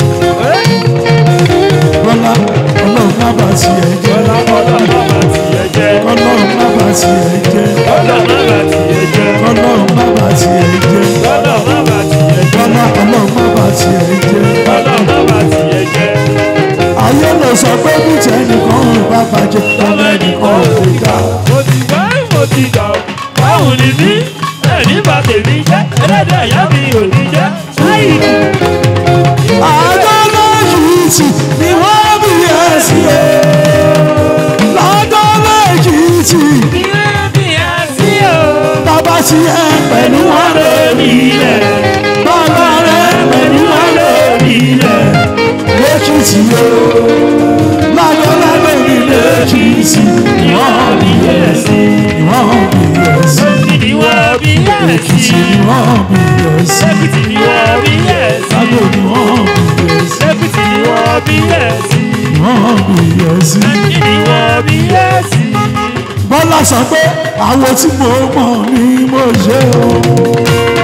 bọ́lá ọlọ́run má bàa sì ẹ́ jẹ́ ọlọ́mọ bá ti yẹ jẹ́. ọlọ́run má bàa sì ẹ́ jẹ́ ọlọ́mọ bá ti yẹ jẹ́. ọlọ́run má bàa sì ẹ́ jẹ́ ọlọ́mọ bá ti yẹ jẹ́. bọ́lá ọlọ́run má bàa sì ẹ́ jẹ́ ọlọ́mọ bá ti yẹ jẹ́. ayé ló sọ pé bí tẹnìkan ò bá bàjẹ́ tọ́mọ ẹnìkan ò lè gbà. mo ti gbà mo ti gbà ó. báwo ni bí ẹ̀rí bá tèmi jẹ́ ẹlẹ́dàá ìyá mi ò ní jẹ́ sẹ́yìn ni. àgọ́lọ́ yìí tì ní wọ́n bí ẹ sí ẹ lọ́gọ́lọ́ yìí tì bàbá sí ẹ pẹ̀lú wọn lórí ilẹ̀ bàbá rẹ pẹ̀lú wọn lórí ilẹ̀ lẹ́kìtì o lọ́gọ́lọ́ lórí lẹ́kìtì ní wọ́n bí ẹ sí ní wọ́n bí ẹ sí lẹ́kìtì ní wọ́n bí ẹ sí lágbo ní wọ́n bí ẹ sí ní wọ́n bí ẹ sí. bọ́lá sọ pé àwọn tí mo mọ̀ ni mo ṣe o.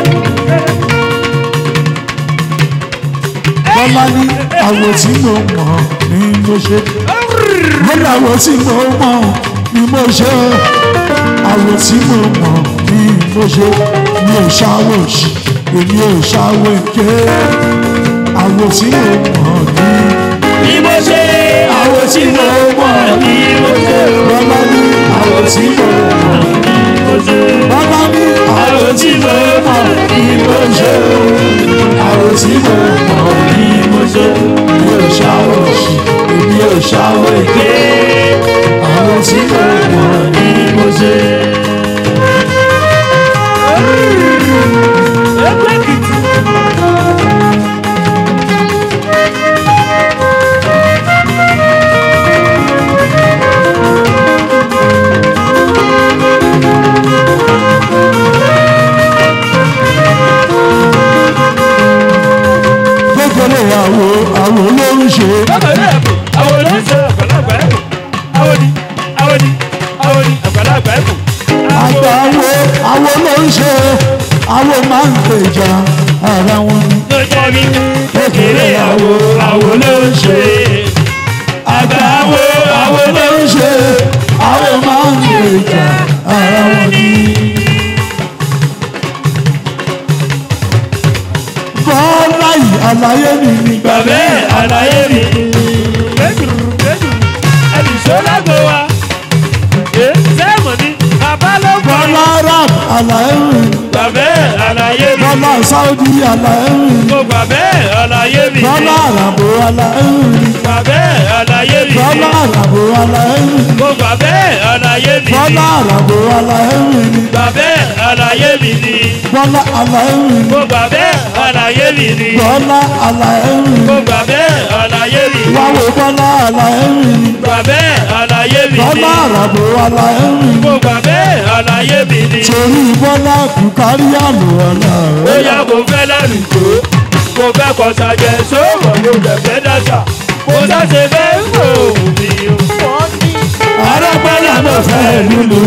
bọ́lá ní àwọn tí mo mọ̀ ni mo ṣe. bọ́lá àwọn tí mo mọ̀ ni mo ṣe o. àwọn tí mo mọ̀ ni mo ṣe. mi ò ṣàwọ̀ òṣì èmi ò ṣàwọ̀ èké. àwọn tí mo mọ̀ ni Bí mo ṣe àwọn tí mo mọ̀ ni mo ṣe. bọ́lá ní àwọn tí mo mọ̀ mo ṣe. bọ́lá ní àwọn tí mo mọ̀ ni mo ṣe. àwọn tí mo mọ̀ ni mo ṣe. mi ò ṣàwọ̀ òṣì èmi ò ṣàwọ̀ èké. àwọn tí mo mọ̀ ni mo ṣe. Ẹgbẹ́ kìtì. gbogbo àwo àwo ló ń ṣe. Bákan náà ẹ̀bùn, àwọn olóńsọ àgbàlagbà ẹ̀bùn. Àwọn ni, àwọn ni, àwọn ni àgbàlagbà ẹ̀bùn. àgbà àwo àwo ló ń ṣe. àwo máa ń gbèjà ara wọn ni. Ló jẹ́ mi kékeré àwo, àwo ló ń ṣe. Àgbà àwo, àwo ló ń ṣe. àwo máa ń gbèjà ara wọn ni. bọ́lá yìí àlàyé mi ni. Ìgbà bẹ́ẹ̀ àlàyé mi. Gbẹ́dùrú gbẹ́dùrú, ẹnì sọ́lágbó wa. Ẹ sẹ́mọ̀ ni, bàbá ló kọ́ ni. bọ́lá rap àlàyé mi ni. Ìgbà bẹ́ẹ̀ àlàyé mi. bọ́lá sáúdí àlàyé mi ni. Mo gbà bẹ́ẹ̀ àlàyé mi. bọ́lá àràbò àlàyé mi ni. Gbà bẹ́ẹ̀ àlàyé mi. bọ́lá àràbò àlàyé mi ni. Mo gbà bẹ́ẹ̀ àlàyé mi. bọ́lá àràbò àlàyé mi ni. Gbà bẹ́ẹ̀ àlàyé mi ni. bọ́lá àlàyé mi ni. Mo gbà bẹ́ẹ̀ àlàyé mi ni. bọ́lá àlàyé mi Mo ni. gbà bẹ́ẹ̀ àlàyé mi ni. wáwo bọ́lá àlàyé mi ni. Gbà bẹ́ẹ̀ àlàyé mi ni. bọ́lá àràbò àlàyé mi ni. Mo gbà bẹ́ẹ̀ àlàyé mi ni. torí bọ́lá bùkárí àlùwàlà Ó yá mo fẹ́ lẹ́rìí tó. Mo fẹ́ kọ́ sàjẹ́ sóòrò mo jẹ̀ fẹ́ dáṣà. Mo sáṣe fẹ́ wò mí o. arápẹ́lá ló fẹ́ lulu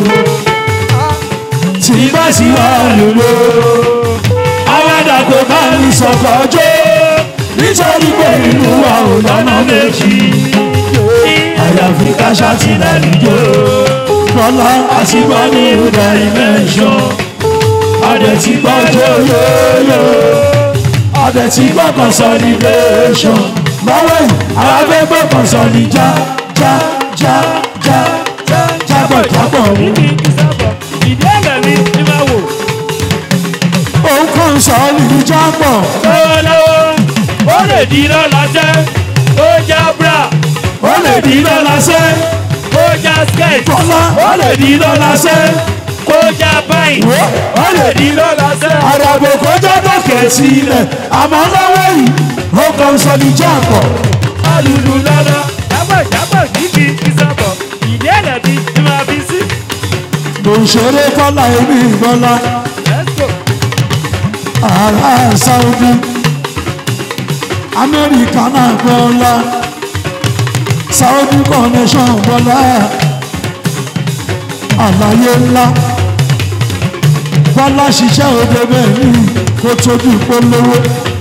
tí bá sì wà lulu awádà kò bá mi sọ̀kọ̀ jó nítorí pé inú wa ò lọ́nà méjì àyàfi káṣá ti lálùjọ bọ́lá àti gbọ́ ní ìhùdà ìmẹ̀ṣọ́ adẹ̀ ti gbọ́ jóyóyó adẹ̀ ti gbọ́ consolidation lọ́wọ́ yìí àwọn afẹ́gbẹ́ consolid já já já já já jábọ̀ jábọ̀ mú. Kí kí sábọ̀, ìdí ẹ̀lẹ̀ mi ni máa wò. òun kàn sọ ní jábọ̀ lọ́wọ́lọ́wọ́ ó lè di lọ́la sẹ́ ó já bra ó lè di lọ́la sẹ́ ó já skirt Bọ́lá. ó lè di lọ́la sẹ́ ó já pint ó lè di lọ́la sẹ́. àràbò kó jọ́dọ̀ kẹ̀sì ilẹ̀ àmọ́ lọ́wọ́ yìí ó kàn sọ ní jábọ̀ alùlù lọ́la jábọ̀jábọ̀ kíkì ìsọ̀bọ̀ ìdí ẹ̀lẹ̀ mi ni máa fi sí. ló ń ṣeré kọ́lá èmi ìbọ́lá let's go. ará sáúdí amẹ́ríkà náà bọ́lá sáúdí connection bọ́lá àlàyé ńlá bọ́lá ṣiṣẹ́ òde bẹ́ẹ̀ ni kó tóbi polówó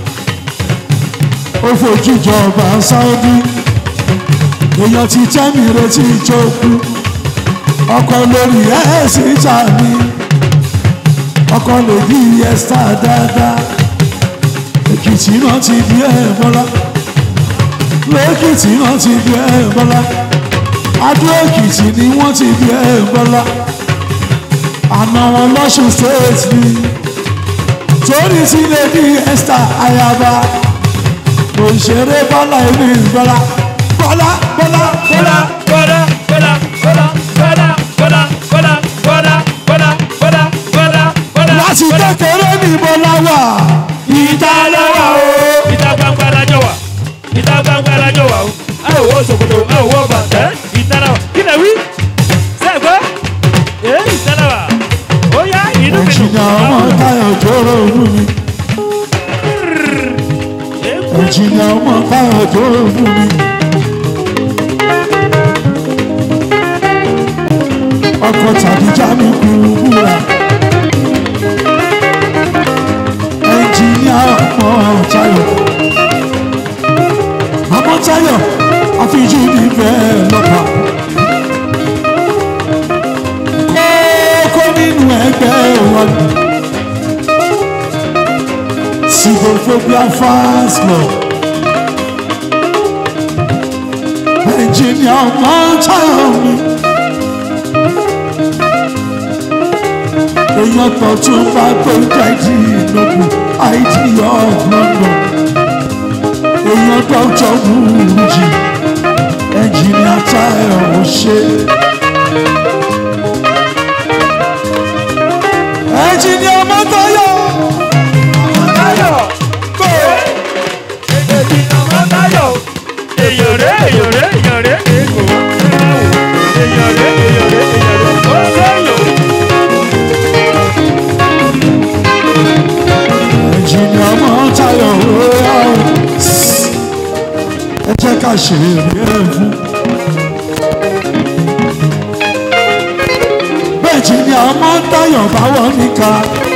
ó fojú jọba sáúdí èèyàn ti tẹ́mi retí ìjókòó ọkọ̀ lórí ẹ̀ síta mi ọkọ lè bí ẹsítà dáadáa èkìtì náà ti bí ẹ bọ́lá lẹ́kìtì náà ti bí ẹ bọ́lá adó èkìtì ni wọ́n ti bí ẹ bọ́lá àná wọn lọ́sùn state ni torí ti lè bí ẹsítà ayaba òṣèré bọ́lá èmi bọ́lá bọ́lá bọ́lá bọ́lá Bọ́lá bọ́lá bọ́lá bọ́lá bọ́lá bọ́lá bọ́lá bọ́lá bọ́lá bọ́lá bọ́lá. láti kékeré ní bọ́lá wà ìta lọ́wọ́ o. ìta gbangba lajọ wa ìta gbangba lajọ wa o a ò wọ ṣòkòtò a ò wọ bàtẹ ìta la wa kí lè wí sẹgbẹ ee ìta la wa ó yá inú mi dùn. ẹ̀jìnà ọmọ táyọ̀ jóró inú mi ẹ̀jìnà ọmọ táyọ̀ jóró inú mi. ọkọ̀ tàbí jámi kúrú búra ẹ̀jìnà ọmọ táyọ̀ ọmọ táyọ̀ àfijú nífẹ̀ẹ́ lọ́pàá. kókó nínú ẹgbẹ́ wọn. Sigophobia fast lọ. Ẹnjìnìà mọ́tàyọ̀ mi. Èèyàn tó tún bá tó jáde ìnàkú ID of London. Èèyàn tó jọ wúrú jì. Ẹnjìnìà táyọ̀ ò ṣe. Ẹnjìnìà mọ́tàyọ̀. Táyọ̀ kò èjì ọmọ Táyọ̀ èyàn rẹ̀ èyàn rẹ̀ èyàn rẹ̀ èkó èyàn rẹ̀ èyàn rẹ̀ èyàn rẹ̀ ó sẹ́yìn. ẹ̀jìnà mọ́ tayọ̀ rọ́yà o. ẹ jẹ́ ká ṣe eré fún. bẹ́ẹ̀jìnà mọ́ tayọ̀ bá wọ́n níka.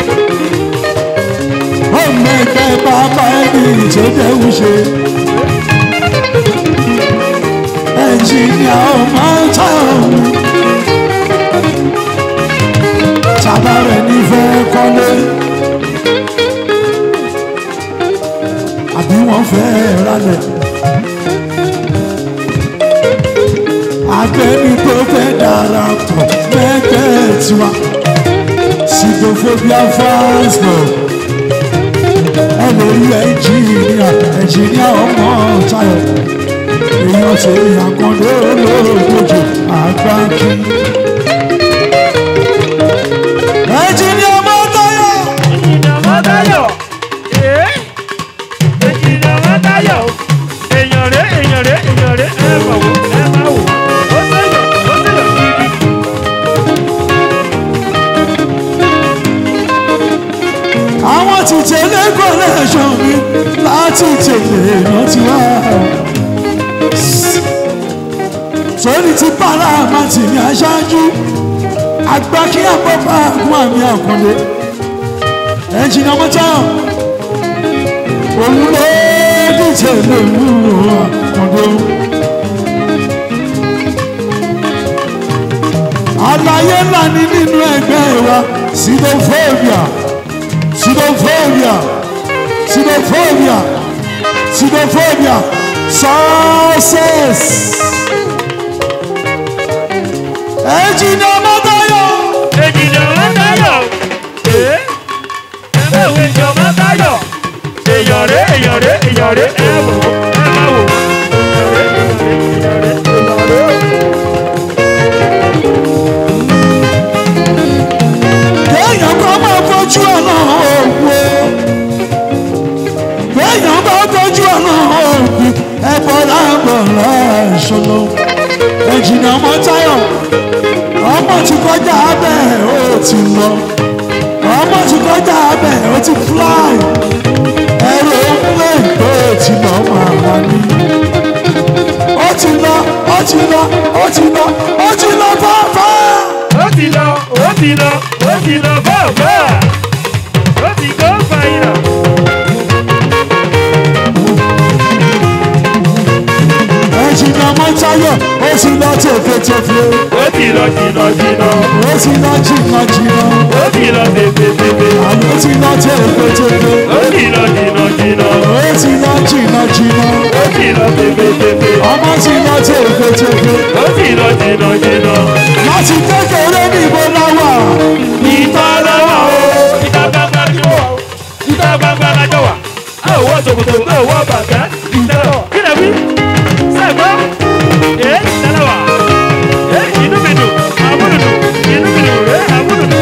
ọmọ ẹgbẹ́ bàbá ẹni ìtòdéwù ṣe. ẹ̀jìnà ọmọ tayọ̀ mi. tàbá rẹ̀ nífẹ̀ẹ́ kọ́lé. àbí wọ́n fẹ́ ralẹ̀. Abẹ́ni tó fẹ́ darapọ̀ mẹ́gbẹ́ tiwa. Sigophobia fans club. Ẹ lè rí ẹnjìníà ẹnjìníà ọmọ Táyọ̀. Èèyàn ṣe àkàndé olóògbòjò àgbákí. Ẹnjìníà ọmọ Táyọ̀. Èjì ọmọ Táyọ̀ ee èjì ọmọ Táyọ̀ èyàn rẹ̀ èyàn rẹ̀ èyàn rẹ̀ ẹ mà wò ẹ má wò ó sẹ́yìn ó sẹ́yìn gidi. àwọn ti tẹ̀lé connection mi láti tẹ̀lé rántí wá. sórí ti bára àmàtì ní aṣáájú àgbà kí àpapọ̀ àgún àmì àkàndé ẹnjìnà mọ́tò òun ló dìtẹ̀ lè mú àkàndé. àlàyé ńlá ni nínú ẹgbẹ́ wa sidophobia sidophobia sidophobia sidophobia success. ẹ̀jìnà mọ́tayọ̀ èjì ọmọ ìrọ̀rẹ́ ẹ wò ó ẹ má wò ó ìrọ̀rẹ́ ìrọ̀rẹ́ ìrọ̀rẹ́ ìrọ̀rẹ́. kéèyàn bá máa fojú ọ̀nà òwò kéèyàn bá fojú ọ̀nà òwò ẹ̀bọ̀ láàbọ̀ láìṣòro ẹ̀jìnà ọmọ táyọ̀ ọmọ ti kọjá abẹ́ ó ti lọ ọmọ ti kọjá abẹ́ ó ti fly ẹ̀rọ òkúlẹ̀ ìgbé ti lọ máa wà ní. ó ti lọ ó ti lọ ó ti lọ ó ti lọ fáfá. ó ti lọ ó ti lọ ó ti lọ bọ́ọ̀bọ́ ó ti gbọ́ fàyà. ẹ̀jìnà ọmọ táyọ̀ ó ti lọ tẹ̀fẹ̀tẹ̀fẹ̀. ó ti lọ jìnnà jìnnà ó ti lọ jìnnà jìnnà ó ti lọ tètètètè àlọ́ ti lọ tẹ̀fẹ̀tẹ̀fẹ̀ ó ti lọ jìnnà jìnnà ó ti lọ jìnnà jìnnà ó ti lọ tètètètè ọmọ ti lọ tẹ̀fẹ̀tẹ̀fẹ̀ ó ti lọ jìnnà jìnnà. láti kékeré ní ìbò láwà ìta lọ́wọ́ o ìta gbangba ni ó wà o ìta gbangba lájọ wà a ò wọ ṣòkòtò a ò wọ bàtà ìta lọ́wọ́ kí lè wí sẹ́gbọ́ ẹ̀ ìta lọ́wọ́ ẹ̀ inú mi dùn àmúlù dùn inú mi dùn ẹ̀ àmúlù dùn.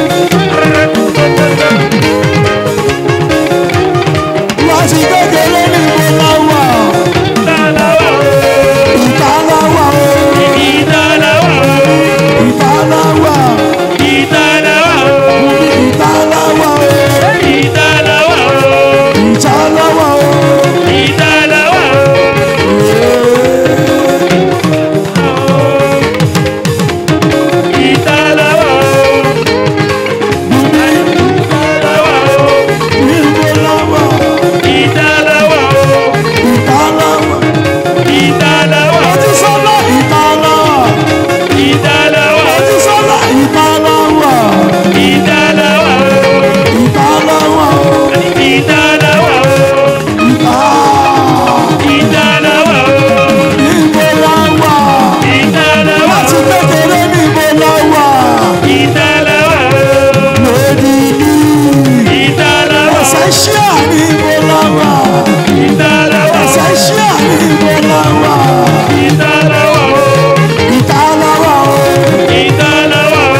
láti kékeré ní ìbò láwà ìta lọ́wọ́ o ìta láwà o ìta lọ́wọ́ o ìta láwà ìta lọ́wọ́ o ìta láwà o ìta lọ́wọ́ o ìta láwà o. ìta lọ́wọ́ o. ìta lọ́wọ́ o. ìbò láwà ìta lọ́wọ́ o. ìta láwà ìta lọ́wọ́ ó ti o. sọ́lá ìta láwà ìta lọ́wọ́ ó ti o. sọ́lá ìta láwà ìta lọ́wọ́ o. ìta láwà o. ìta lọ́wọ́ o. ìta ìta lọ́wọ́ o. ìbò láwà ìta lọ́wọ́ láti o. kékeré ní ìbò láwà ìta lọ́wọ́ o. lódìdí ìta lọ́wọ́ o. ẹsẹ̀ ṣíà ní ìbò láwà ìta lọ́wọ́ o. ẹsẹ̀ ṣíà ní ìbò láwà ìta lọ́wọ́ o. ìta láwà o. ìta lọ́wọ́ o.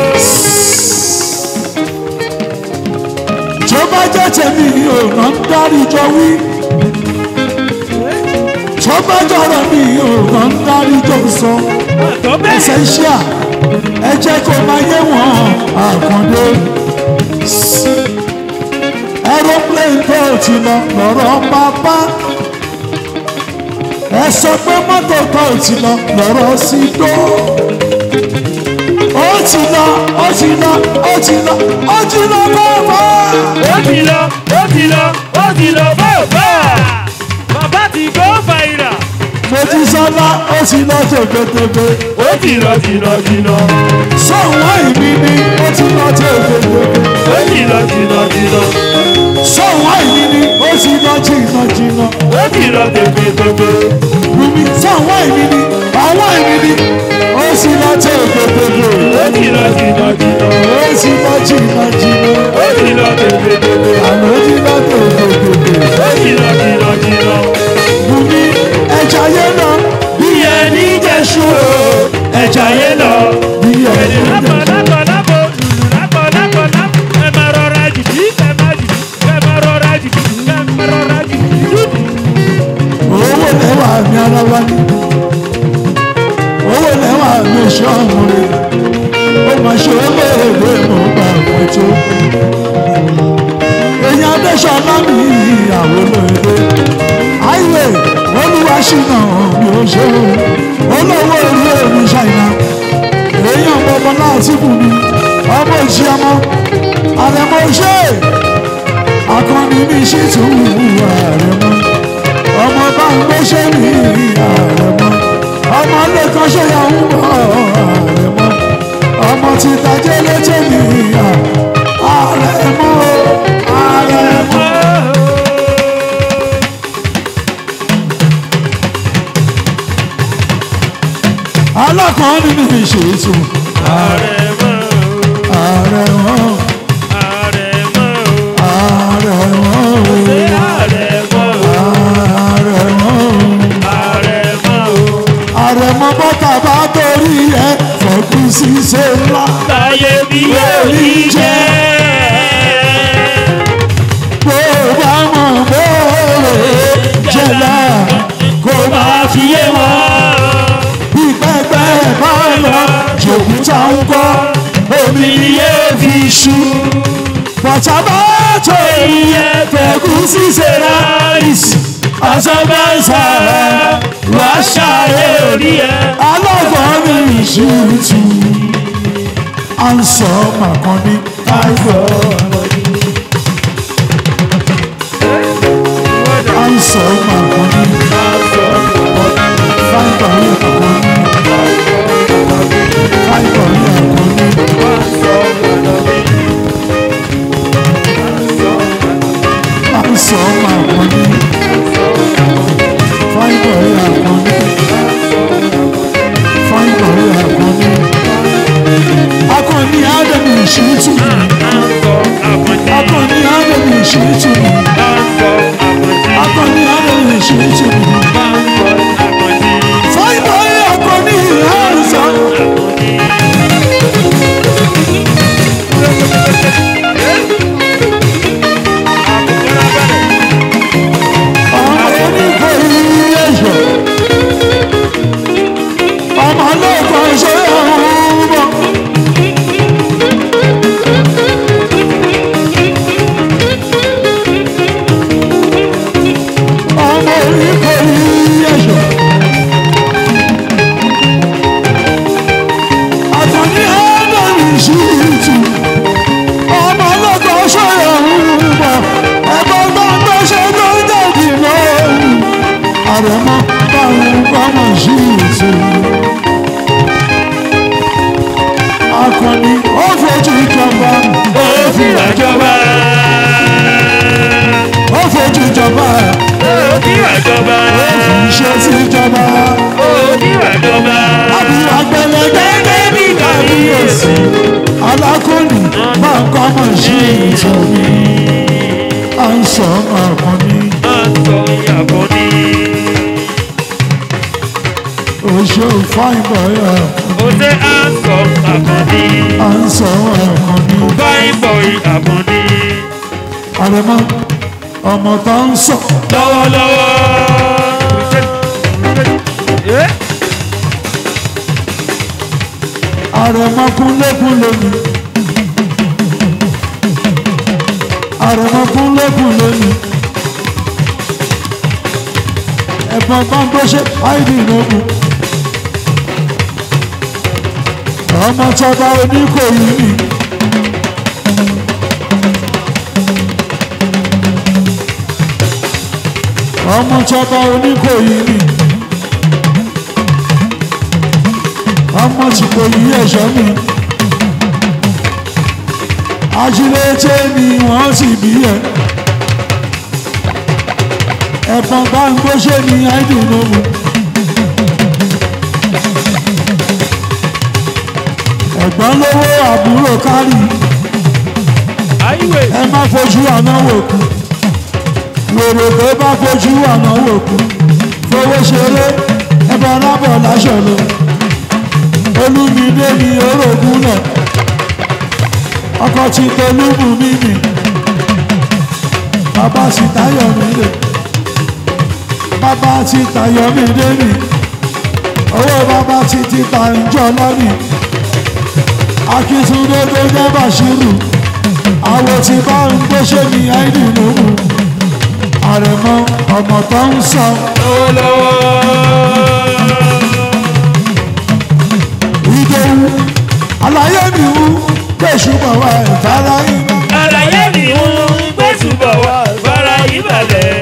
tí ó bá jẹ́ tèmi ò ná ń dárí jọ wí. tí ó bá jọ̀rọ̀ mi ò ná ń dárí jọ sọ. tó bẹ́ẹ̀. ẹsẹ̀ ṣíà ẹ jẹ́ kó máa yé wọn àkàndé. aeroplane tó ti lọ lọ́rọ̀ bàbá. ẹ sọ pé mọ́tò tó ti lọ lọ́rọ̀ sí dó. ó ti lọ ó ti lọ ó ti lọ ó ti lọ bàbá. ó ti lọ ó ti lọ ó ti lọ bọ́ọ̀bọ́ bàbá ti gbọ́ fàìrà Mojísọ́lá ó ti lọ tẹ̀gbẹ́tẹ̀gbẹ́. ó ti lọ jìnnà jìnnà Sọ̀wọ́n ìbí ni ó ti lọ tẹ̀gbẹ́tẹ̀gbẹ́. ó ti lọ jìnnà jìnnà Sọ̀wọ́n ìbí ni ó ti lọ jìnnà jìnnà. ó ti lọ tètètètè Bùnmi sọ̀wọ́n ìbí ni àwọn ìbí ni ó ti lọ tẹ̀gbẹ́tẹ̀gbẹ́. ó ti lọ jìnnà jìnnà Ó ti lọ jìnnà jìnnà. ó ti lọ tètètètè Àná ó ti lọ tẹ̀gbẹ́tẹ̀gbẹ́. ó ti lọ jìnnà jìnnà Bùnmi ẹja yé lọ bí ẹni jẹ́sú o. ẹja yé lọ. Bí ẹni lápò jẹ́sú. lápò lápò lùlù lápò lápò lápò ẹ máa rọra jìbì ẹ máa jìbì ẹ máa rọra jìbì ẹ máa rọra jìbì jìbì. owó lẹ́wà mi ara wa ni owó lẹ́wà mi ṣe ọmọ rẹ ó máa ṣe olóògbé mo bá wọn tó èyàn adéṣọlá mi ìyàwó lóde àìwé olúwa ṣìnà mi ò ṣe o olówó orí èmi ṣàìná èèyàn bọbọ láti bù mí ọmọ ìṣe ọmọ àrẹmọ ṣe akọni mi ṣì tún wù àrẹmọ ọmọ bá ń gbéṣẹ́ ní àrẹ̀mọ ọmọ lẹ́kọ̀ọ́ ṣẹ́yàwó mọ́ àrẹ̀mọ ọmọ ti tajẹ́ létí ní àrẹ̀mọ àrẹ̀mọ. alákọ̀ọ́ ní mi ṣètò àrẹ̀mọ àrẹ̀mọ àrẹ̀mọ àrẹ̀mọ ṣé àrẹ̀mọ gbọ́ omi ni yóò fi ṣú. bọ̀tà bá tó iye fẹ̀gùn ṣíṣe ráìsì ọ̀sán bá ń sára wá ṣàyè orí ẹ. alọ́gbọ̀n mi ìṣútù à ń sọ màkànnì àìgbọ́ à ń sọ màkànnì fáìgbà ní àkànnì fáìgbà ní àkànnì à ń sọ màkànnì fáìgbà ní àkànnì fáìgbà ní àkànnì akọni ádámù ìṣútù akọni ádámù ìṣútù akọni ádámù ìṣútù fáìgbà ní akọni ìhànsán. ọmọ oníkòyí ẹ̀ṣọ́ ọmọ lẹ́kọ̀ọ́ ṣe ọ̀hún bọ̀. ọmọ oníkòyí ẹ̀ṣọ́ àtọ̀ní ẹ̀ẹ́dẹ̀rì ṣùtù ọmọ lẹ́kọ̀ọ́ ṣe ọ̀hún bọ̀ ẹ̀gbọ́n gbọ́ngbọ́n ṣe tó ń dẹ̀dì lóhùn àrẹ̀mọ báwọn gbọ́mọ̀ ṣùtù. akọni ó fojú ìjọba ó fi àjọba. ó fojú ìjọba ó fi àjọba. ó fi iṣẹ́ sí ìjọba ó fi àjọba. àbí agbẹ̀lẹ̀ gẹ́gẹ́ bí kábíyèsí alákòní máa ń kọ́ mọ̀ sí ìtòmí à ń sọ akọni máa ń sọ ìyàbọ̀ ní. oṣù fáìbọ̀yà ó ṣe à ń sọ àkànní. à ń sọ akọni fine boy àkànní. àrẹ̀mọ ọmọ tó ń sọ lọ́wọ́lọ́wọ́. àrẹ̀mọ kúnlẹ̀kúnlẹ̀ mi àrẹ̀mọ kúnlẹ̀kúnlẹ̀ mi ẹ̀gbọ́n bá ń bó ṣe áìdì ìnáwó ọmọ tọba oníkòyí mi ọmọ tọba oníkòyí mi ọmọ tí kò yí ẹ̀ṣọ́ mi ajílété ni wọ́n sì bí ẹ ẹ̀fọn bá ń gbóṣe ní àìdùnnú ẹ̀gbọ́n lówó àbúrò kárì àìwé. ẹ má fojú àná wò kú wèrè tó bá fojú àná wò kú fowó ṣeré ẹbọ rábọ̀ láṣọ lọ olúmídé ni orogún náà ọkọ tí tolúmù mí nì bàbá sì táyọ̀ mí lè bàbá tí táyọ̀ mí dé nì owó bàbá tí ti ta ìjọ lọ́nì akíntúndé tó jẹ́ bàṣírù àwọn tí bá ń gbéṣẹ́ ní àìdí lóhùn àrẹ̀mọ ọmọ tó ń sọ ìdòwú àlàyé mi wú kéṣù bọ̀ wá ìfara iná àlàyé mi ń gbẹ́sùbọ̀ wá fara ìbàlẹ̀.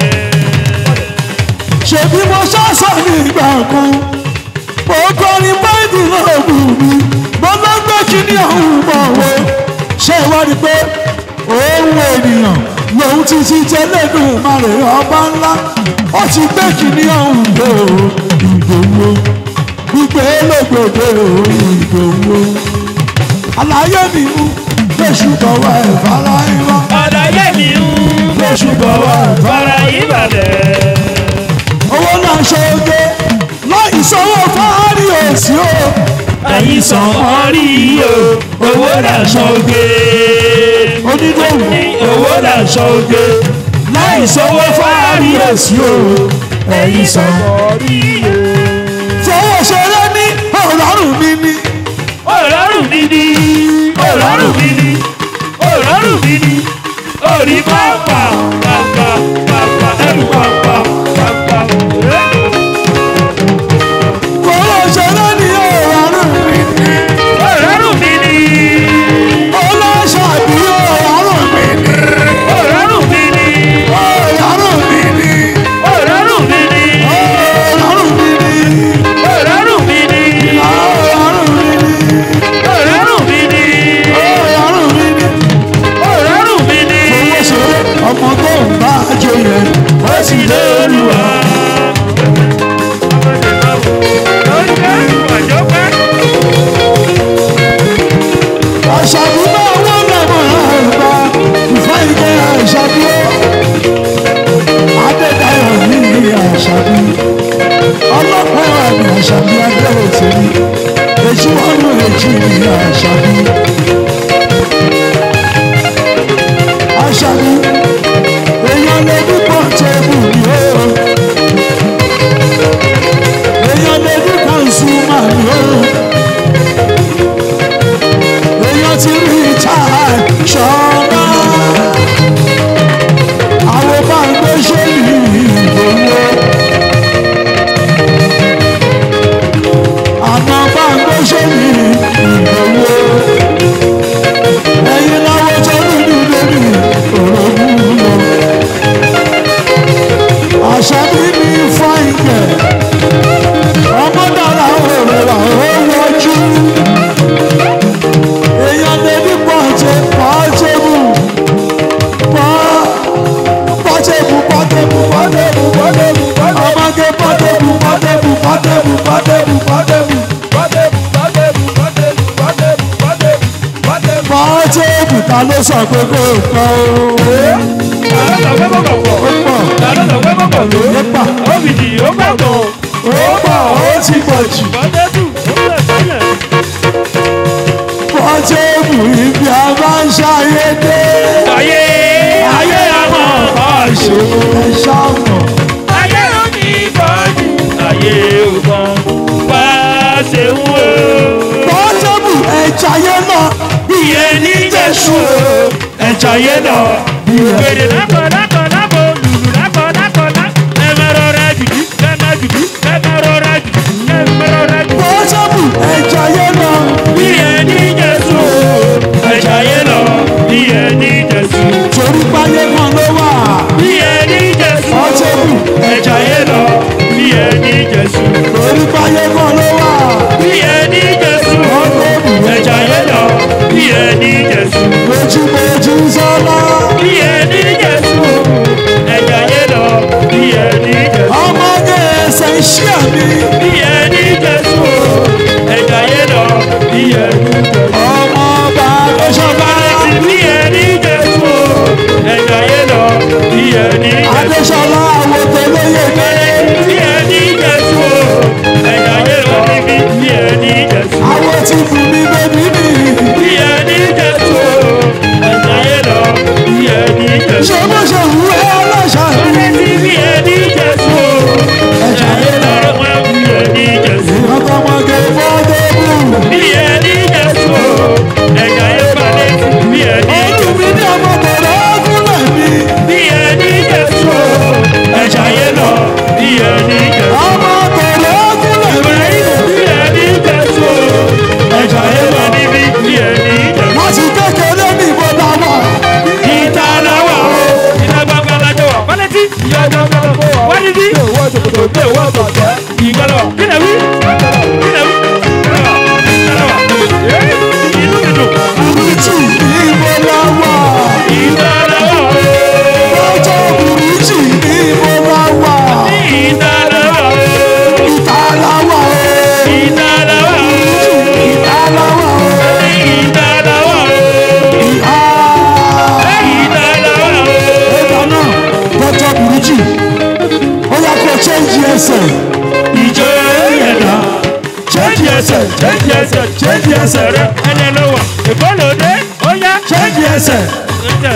ṣèbí mo ṣàṣà ní ìgbà kan mo kọrin báyìí náà bù mí mo lọ gbé kíní ọ̀hún mọ̀ wo ṣé ìwọ ni pé òun ènìyàn lòun ti ti tẹ́lẹ̀dùn màrè ọba ńlá ó ti gbé kíní ọ̀hún dé o ìdòwú gbígbé lògbòdè o ìdòwú àlàyé mi mú kéṣù bọ̀ wá ìfara iná àlàyé mi ń gbẹ́sùbọ̀ wá fara ìbàlẹ̀. owó náà ṣe oge láì sanwó fáárì òsì o ẹ̀yin sàn wọ́n rí o owó làṣọ oge. onídòwú owó làṣọ oge. láì sanwó fáárì òsì o ẹ̀yin sàn wọ́n rí o. fowó ṣeré ní ọ̀rọ̀rùn mi ní ọlọ́run mi ní ní àṣàbí. àṣàbí èèyàn lè ní pọ́ńtẹ́bù ni ó. èèyàn lè ní kọ́ńsúmà ni ó. èèyàn ti rí ìta ṣọ́ọ́bà. àwọn bá ń gbé ṣéèlì ìgbòho. àmọ́ bá ń gbé ṣéèlì ìgbòho. ẹ̀yin láwọ́ tó nínú lórí òrògùn lọ. àṣà bí mi fáìkẹ̀ ọmọ dára òrèrà ó wọjú. èèyàn lè ní pọ̀jẹ̀ pọ̀jẹ̀bù pọ̀ pọ̀jẹ̀bù pọ̀jẹ̀bù pọ̀jẹ̀bù pọ̀jẹ̀bù ọmọge pọ̀jẹ̀bù pọ̀jẹ̀bù pọ̀jẹ̀bù pọ̀jẹ̀bù pọ̀jẹ̀bù pọ̀jẹ̀bù ta ló sọ pé kò pọ̀ o. ó pọ̀ ó pọ̀ ó ti pọ̀ jù. pọ̀jẹ̀bù ibi a máa ń ṣayé dé. Ayé ayé àwọn ọ̀ṣọ́. ẹ ṣàmọ̀. Ayé ló ní ìbọ̀dì. Ayé ò kan bá ṣe ń wò. pọ́tẹ́bù ẹ̀jáyé náà Iye ní Jésù o. Ẹ̀jọ̀ yé lọ. Gbèrè lákọ̀ lákọ̀ lákọ̀ lùlù lákọ̀ lákọ̀ lákọ̀. Ẹ̀mẹ̀rọ̀ rẹ̀ jùdú ẹ̀mẹ̀ jùdú ẹ̀mẹ̀rọ̀ rẹ̀ jùdú ẹ̀mẹ̀rọ̀ rẹ̀ jùdú. pọ́tẹ́bù ẹ̀jáyé náà Iye ní Jésù o. Ẹ̀jọ̀ yé lọ. Iye ní Jésù. torí páyé kan ló wà Iye ní Jésù o. pọ́tẹ́bù Ẹ̀jọ̀ yé lọ. Iye ní Jésù. torí páyé kan ló wà Iye ní Jésù o. pọ́tẹ́bù Ẹ̀jọ̀ yé lọ. Iye ní Jésù. méjìméjì sọ́lá Iye ní Jésù o. Ẹ̀jọ̀ yé lọ. Iye ní Jésù. ọmọge ẹsẹ̀ iṣẹ́ mi Iye ní Jésù o. Ẹ̀jọ̀ yé lọ. Iye ní Jésù. ọmọ ọba adéṣọba Iye ní Jésù o. Ẹ̀jọ̀ yé lọ. Iye ní Jésù. adéṣọlá àwòtẹ́ lóye dé Iye ní Jésù o. Ẹ̀jọ̀ yé lọ. Iye ní Jésù. àwọn tí fún mi bébí mi Iye ní Jésù o. Ẹ̀jọ̀ yé lọ. Iye ní Jésù. ṣé bó ṣe wù ẹ́ ọlọ́ṣà mi Iye ní Jésù o. Ẹ̀jọ̀ yé lọ. Iye ní Jésù. ọkọ̀mọge pọ́tẹ́bù Iye ní Jésù o. Ẹ̀jọ̀ yé balẹ̀. Iye ní ojú mi ní ọmọ tẹ̀lé ọkùnrin mi Iye ní Jésù o. Ẹ̀jọ̀ yé lọ. Iye ní Jésù. ọmọ tẹ̀lé ọkùnrin mi. Iye ní Jésù o. Ẹ̀jọ̀ yé lọ níbi. Iye ní Jésù. láti kékeré ní ìbò dáwà Ìta làwà o. Ìta gbangba lajọ wà. Pálẹ́tì. Ìyá gbangba lajọ wà. Wáyé bí. Ìgbàlọ̀. Kílẹ̀ wí. Kílẹ̀ wí. Kílẹ̀ wà. Kílẹ̀ wà. Inú mi dùn. burúkú ní ìbò dáwà Ìta làwà o. lọ́jọ́ burúkú ní ìbò dáwà Ìta làwà o. ìta láwà o Ìta làwà o. ìta láwà o Ìta làwà o. ìhà Ìta làwà o. ẹ̀dá náà lọ́jọ́ burúkú ó yẹ kó change ẹsẹ̀ ìjọ yẹ̀dá change ẹsẹ̀ change ẹsẹ̀ change ẹsẹ̀ rẹ ẹni ló wà ìbọ́lódé ó yá change ẹsẹ̀ ẹsẹ̀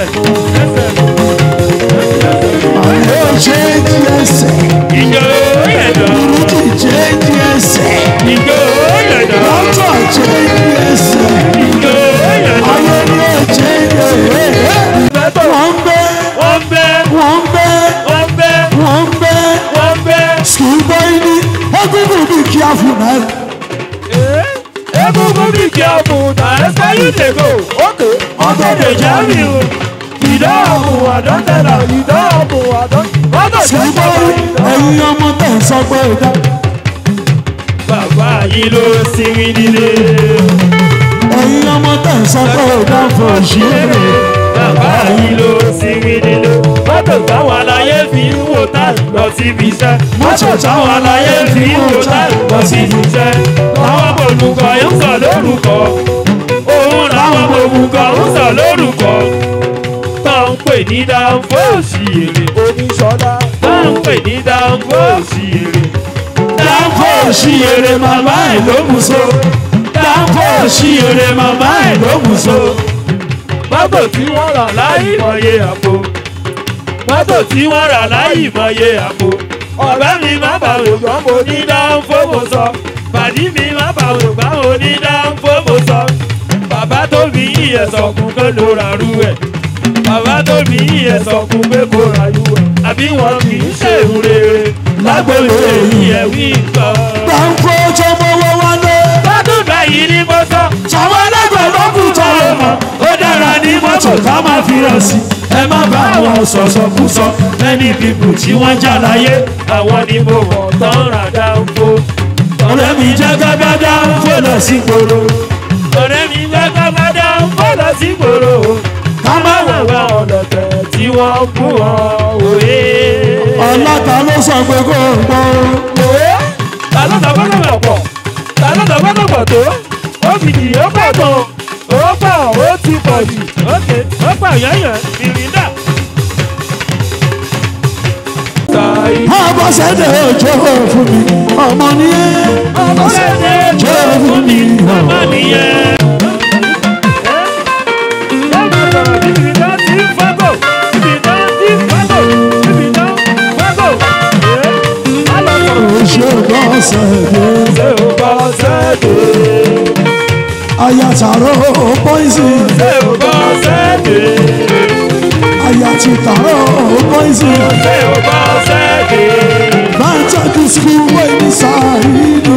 ẹsẹ̀ àyè change ẹsẹ̀ ìjọ yẹ̀dá burúkú change ẹsẹ̀ ìjọ yẹ̀dá lọ́jọ́ change ẹsẹ̀ ìjọ yẹ̀dá ayé ni ó change ẹsẹ̀ wọ́n ń bẹ́ wọ́n bẹ́ wọ́n ń bẹ́ wọ́n bẹ́ wọ́n ń bẹ́. wọ́n bẹ́ Schoolboy ni egungun be careful na. egungun bí kí a mú na ẹsẹ̀ yìí lè go ọkọ̀ dèjà mi o ìdáàbò àdọ́tẹ̀lá ìdáàbò àdọ́tẹ̀lá Schoolboy ẹ̀yin ọmọ tẹ̀ ń sọ pé ìdá. bàbá yìí ló sinmi nílé. Ẹ̀yin ọmọ tẹ̀ ń sọ pé ìdá fún òṣèré. bàbá yìí ló sinmi nílé. mọ́tò táwọn aláyé fi ń wò tá lọ síbi iṣẹ́. mọ́tò táwọn aláyé fi ń wò tá lọ síbi iṣẹ́. àwọn olùkọ́ ń sọ lórúkọ. òun làwọn olùkọ́ ń sọ lórúkọ. tó ń pè ní dáńfó òṣìyèrè. oníṣọ́lá tó ń pè ní dáńfó òṣìyèrè. dáńfó òṣìyèrè màmá ẹ̀ ló mú so. dáńkọ́ sí eré màmá ẹ̀ ló mú so. mọ́tò tí wọ́n rà láì mọye àpò mọ́tò tí wọ́n rà láì mọye àpò ọ̀rẹ́ mi má bà ògbọ́n mo ní dáńfó mo sọ pàdí mi má bà ògbọ́n mo ní dáńfó mo sọ bàbá tó bí ìyẹn sọkún pé ló ra rú ẹ̀ bàbá tó bí ìyẹn sọkún pé kó ra rú ẹ̀ àbí wọn kì í ṣèrú rere lágbèrè ìyẹn wí nǹkan. dáńkọ́ tó mọ́wọ́ wálé. lọ́dún báyìí ni mo sọ sàwọn ẹlẹgbẹ́ ló kù tó lè mọ̀ ó dára ní mọ́tò ká máa fi hàn sí. ẹ má bá àwọn sọ̀sọ̀kúsọ ẹni bíbù tí wọ́n já láyé. àwọn ni mo mọ̀ tán rà dáńfó. ọ̀rẹ́ mi jẹ́ gágádá ń fò lọ sí gbòòrò. ọ̀rẹ́ mi gbẹ́gbẹ́ mọ́dá ń bọ̀ lọ sí gbòòrò ká má wọ̀ wá ọ̀lọ̀tẹ̀ tí wọ́n kú wọn òye. ọlọ́ta ló sọ pé kó o gbọ́. òye ta ló sọ fọ́nà mọ̀ pọ̀ ta ló sọ fọ́nà pọ̀ tó ó fi dì ó pọ̀ tó ó pọ̀ ó ti pọ̀ jù ókè ó pọ̀ yẹ́yẹ́ ìrìndà. ọmọ sẹ́dẹ̀ òjò fún mi ọmọ ní ọmọ sẹ́dẹ̀ òjò fún mi ọmọ nìyẹn. òjò bọ́ sẹ́dẹ̀ ayataro pọ́ìsì ayatitaro pọ́ìsì bàtàkì skul wẹ́ẹ̀ni sáyidì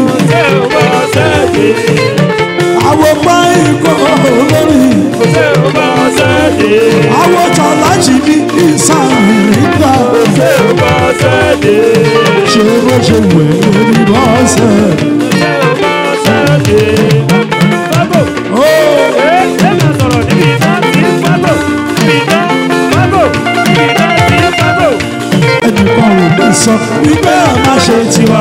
àwọn báyìí kọ́ lórí àwọn tọ́lájì ní ìsàmìlígbà ṣé bó ṣe wẹ̀ ní bọ́sẹ̀. ó ẹnìkan ò lè sọ wípé a máa ṣe tiwa.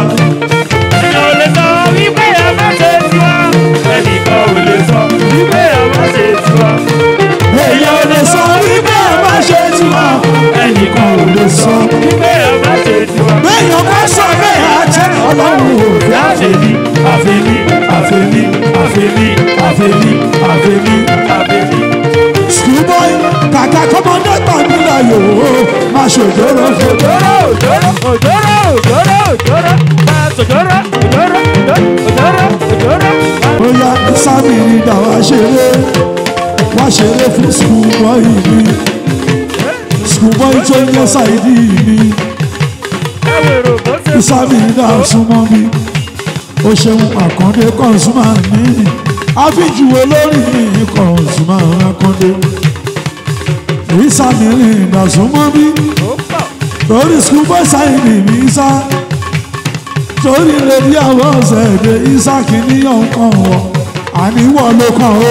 èèyàn ò lè sọ wípé a máa ṣe tiwa. ẹnìkan ò lè sọ. béèyàn bá sọ bẹ́ẹ̀ á jẹ́ ọlọ́run ò fi àfẹ́mí àfẹ́mí àfẹ́mí àfẹ́mí àfẹ́mí àfẹ́mí àfẹ́mí. schoolboy kàkà kọ́mọdé tàbí láyò ó máa ṣòjóró fòjóró. bóyá sábì ní dà wá ṣeré wá ṣeré fún schoolboy mi schoolboy tó ń yẹ ṣáìdì mi sábì ní dà súnmọ́ mi ó ṣeun àkàndé kọ́nsúmà mi àfijùwé lórí mi kọ́nsúmà àkàndé ìsàmì rìn dà súnmọ́ mi torí schoolboy ṣáìdì mi sá torí lèdi àwọn ọ̀sẹ̀ èdè ìsàkì níyàn kan wọ̀ àníwọ̀ ló kàn ó.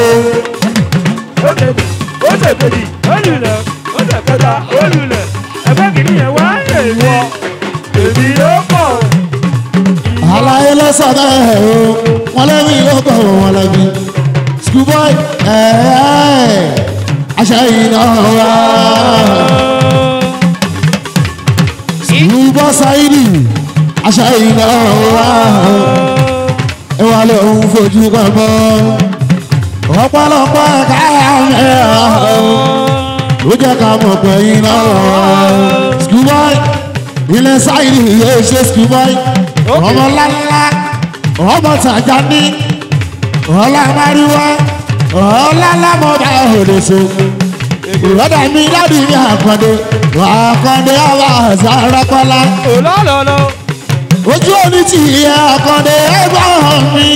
àlàyé lọ́sọ̀dọ̀ ẹ̀ o wọ́n lẹ́mí ló kọ̀ wọ́n lẹ́bí schoolboy ẹ̀ẹ́ aṣọ iná wa schoolboy sáyidì aṣọ iná wa ẹ wà lóun fojú kan mọ́ ọ̀pọ̀lọpọ̀ káyà mẹ́rin ó jẹ́ ká mọ̀ pé iná wa schoolboy ilẹ̀ sáyidì yóò ṣe schoolboy ọmọ ńláńlá ọmọ tàjà ní ọlá mariwa ọlá lámọdà òdòṣó ìrọ̀dà mi lábì ní àkàndé àkàndé àwa àzárakọ́lá ojú omi ti yẹ àkàndé ẹgbẹ́ mi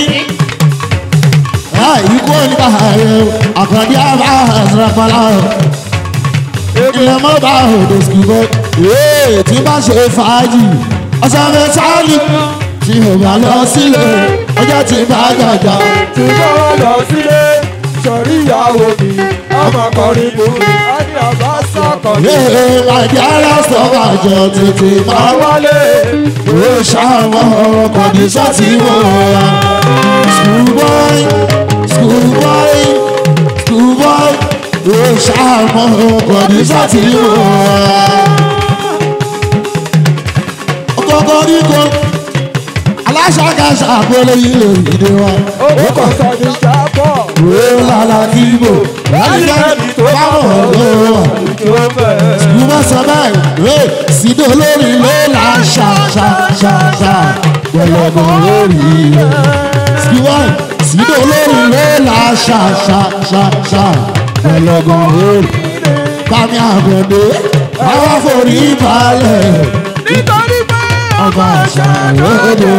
ikú oníkà ayé àkàndé àwa àzárakọ́lá ilẹ̀ mọ́ba òdòṣó tí bá ṣe fàájì ọ̀sán mẹ́tàlì tí o bá lọ sílé ọjọ́ tí bá jàjà. tí mo lọ sílé sọ̀rí ìyàwó mi ọmọ kọrin mú mi á ní àbá sọ̀kọ̀ mi. yéé màjá lásán àjọ tètè máa wálé. ó ṣàwọn kọ̀díṣọ́ tí mo rà. schoolboy schoolboy schoolboy ó ṣàwọn kọ̀díṣọ́ tí mo rà. ọkọ̀ kọ̀ọ̀kan káṣákáṣá àpẹẹrẹ ilé ìdè wa. ó kọ̀ sọ ní jábọ̀. Wé lálá kí ibò. Láti tó bá mọ̀ lọ́wọ́ wa. Mo bá sọ báyìí, wé sídò lórí ló là ń ṣà ṣà ṣà ṣà. Gbẹ̀lẹ̀gbọ̀n lórí rẹ̀. Skiwọ́n sídò lórí ló là ń ṣà ṣà ṣà ṣà. Gbẹ̀lẹ̀gbọ̀n lórí. Bámi àgbẹ̀dẹ, báwa forí balẹ̀. nítorí pé Ọba àṣà lóde.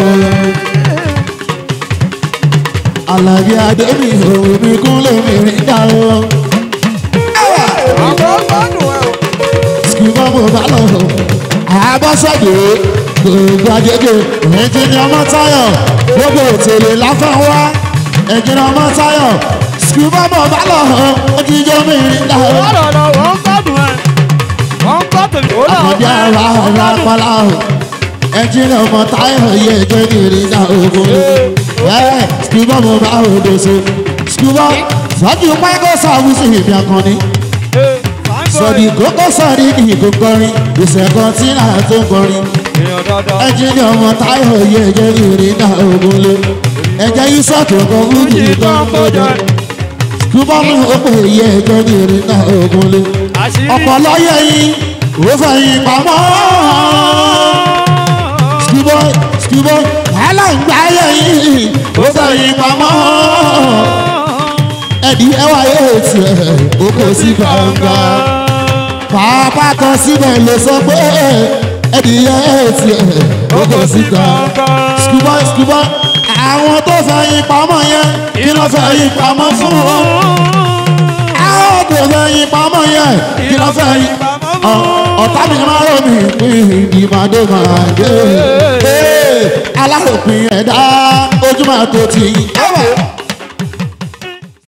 Àlàbí Adébí òun mi kúnlẹ̀ mi rí dáhùn. àwọn gbọ́dọ̀ ẹ̀ o. Skuma mo bá lọ. Àbọ̀sẹ̀dé gbogbo àjẹjẹ ẹ̀jìnì ọmọ táyọ̀ gbogbo òtèlè láfẹ́ wá ẹ̀jìnì ọmọ táyọ̀ skuma mo bá lọ. Ojújọ́ mi rí dáhùn. Ọ̀rọ̀ wọ́n gbádùn ẹ̀. Wọ́n gbádùn ẹ̀. Àkàndé ara ọ̀rọ̀ apálá o. Ẹ̀jìnì ọmọ táyọ̀ yẹ ẹ̀jẹ̀ ní rí dáhùn. Ẹ̀ skuma mo bá òdo so. Skuma sọ́jú pẹ́kọ̀ sáwùsì ìbí akọni sọ̀dí kókó sọ̀dí kì í kó kọrin ìṣẹ̀kan tí náà tó kọrin èèyàn dáadáa. ẹjẹ́ ní ọmọ táyọ̀ yẹ ẹjẹ́ ní ìrìnà ogun lé ẹjẹ́ yìí sọ̀tò kan fún kì í tán kọjá túbọ̀mù òpè yẹ ẹjẹ́ ní ìrìnà ogun lé ọ̀pọ̀lọ́ yẹ yín ó fẹ̀yìn pamọ́ skibọ́ skibọ́ aláǹgbá yẹ yín ó fẹ̀yìn pamọ́ ẹ̀dí ẹwà yóò tiẹ̀ ó kò sí gbangba pàápàá kan síbẹ̀ ló sọ pé ẹ̀dìyẹ tiẹ̀ ó kò sí gbangba skibọ́ skibọ́ àwọn tó fẹ̀yìn pamọ́ yẹn kí ló fẹ̀yìn pamọ́ fún àwọn tó fẹ̀yìn pamọ́ yẹn kí ló fẹ̀yìn ọ̀tá mi máa rọ̀ mí pín ìdìmọ̀dé máa dé aláròpin ẹ̀dá ojúmọ̀ tó ti yí.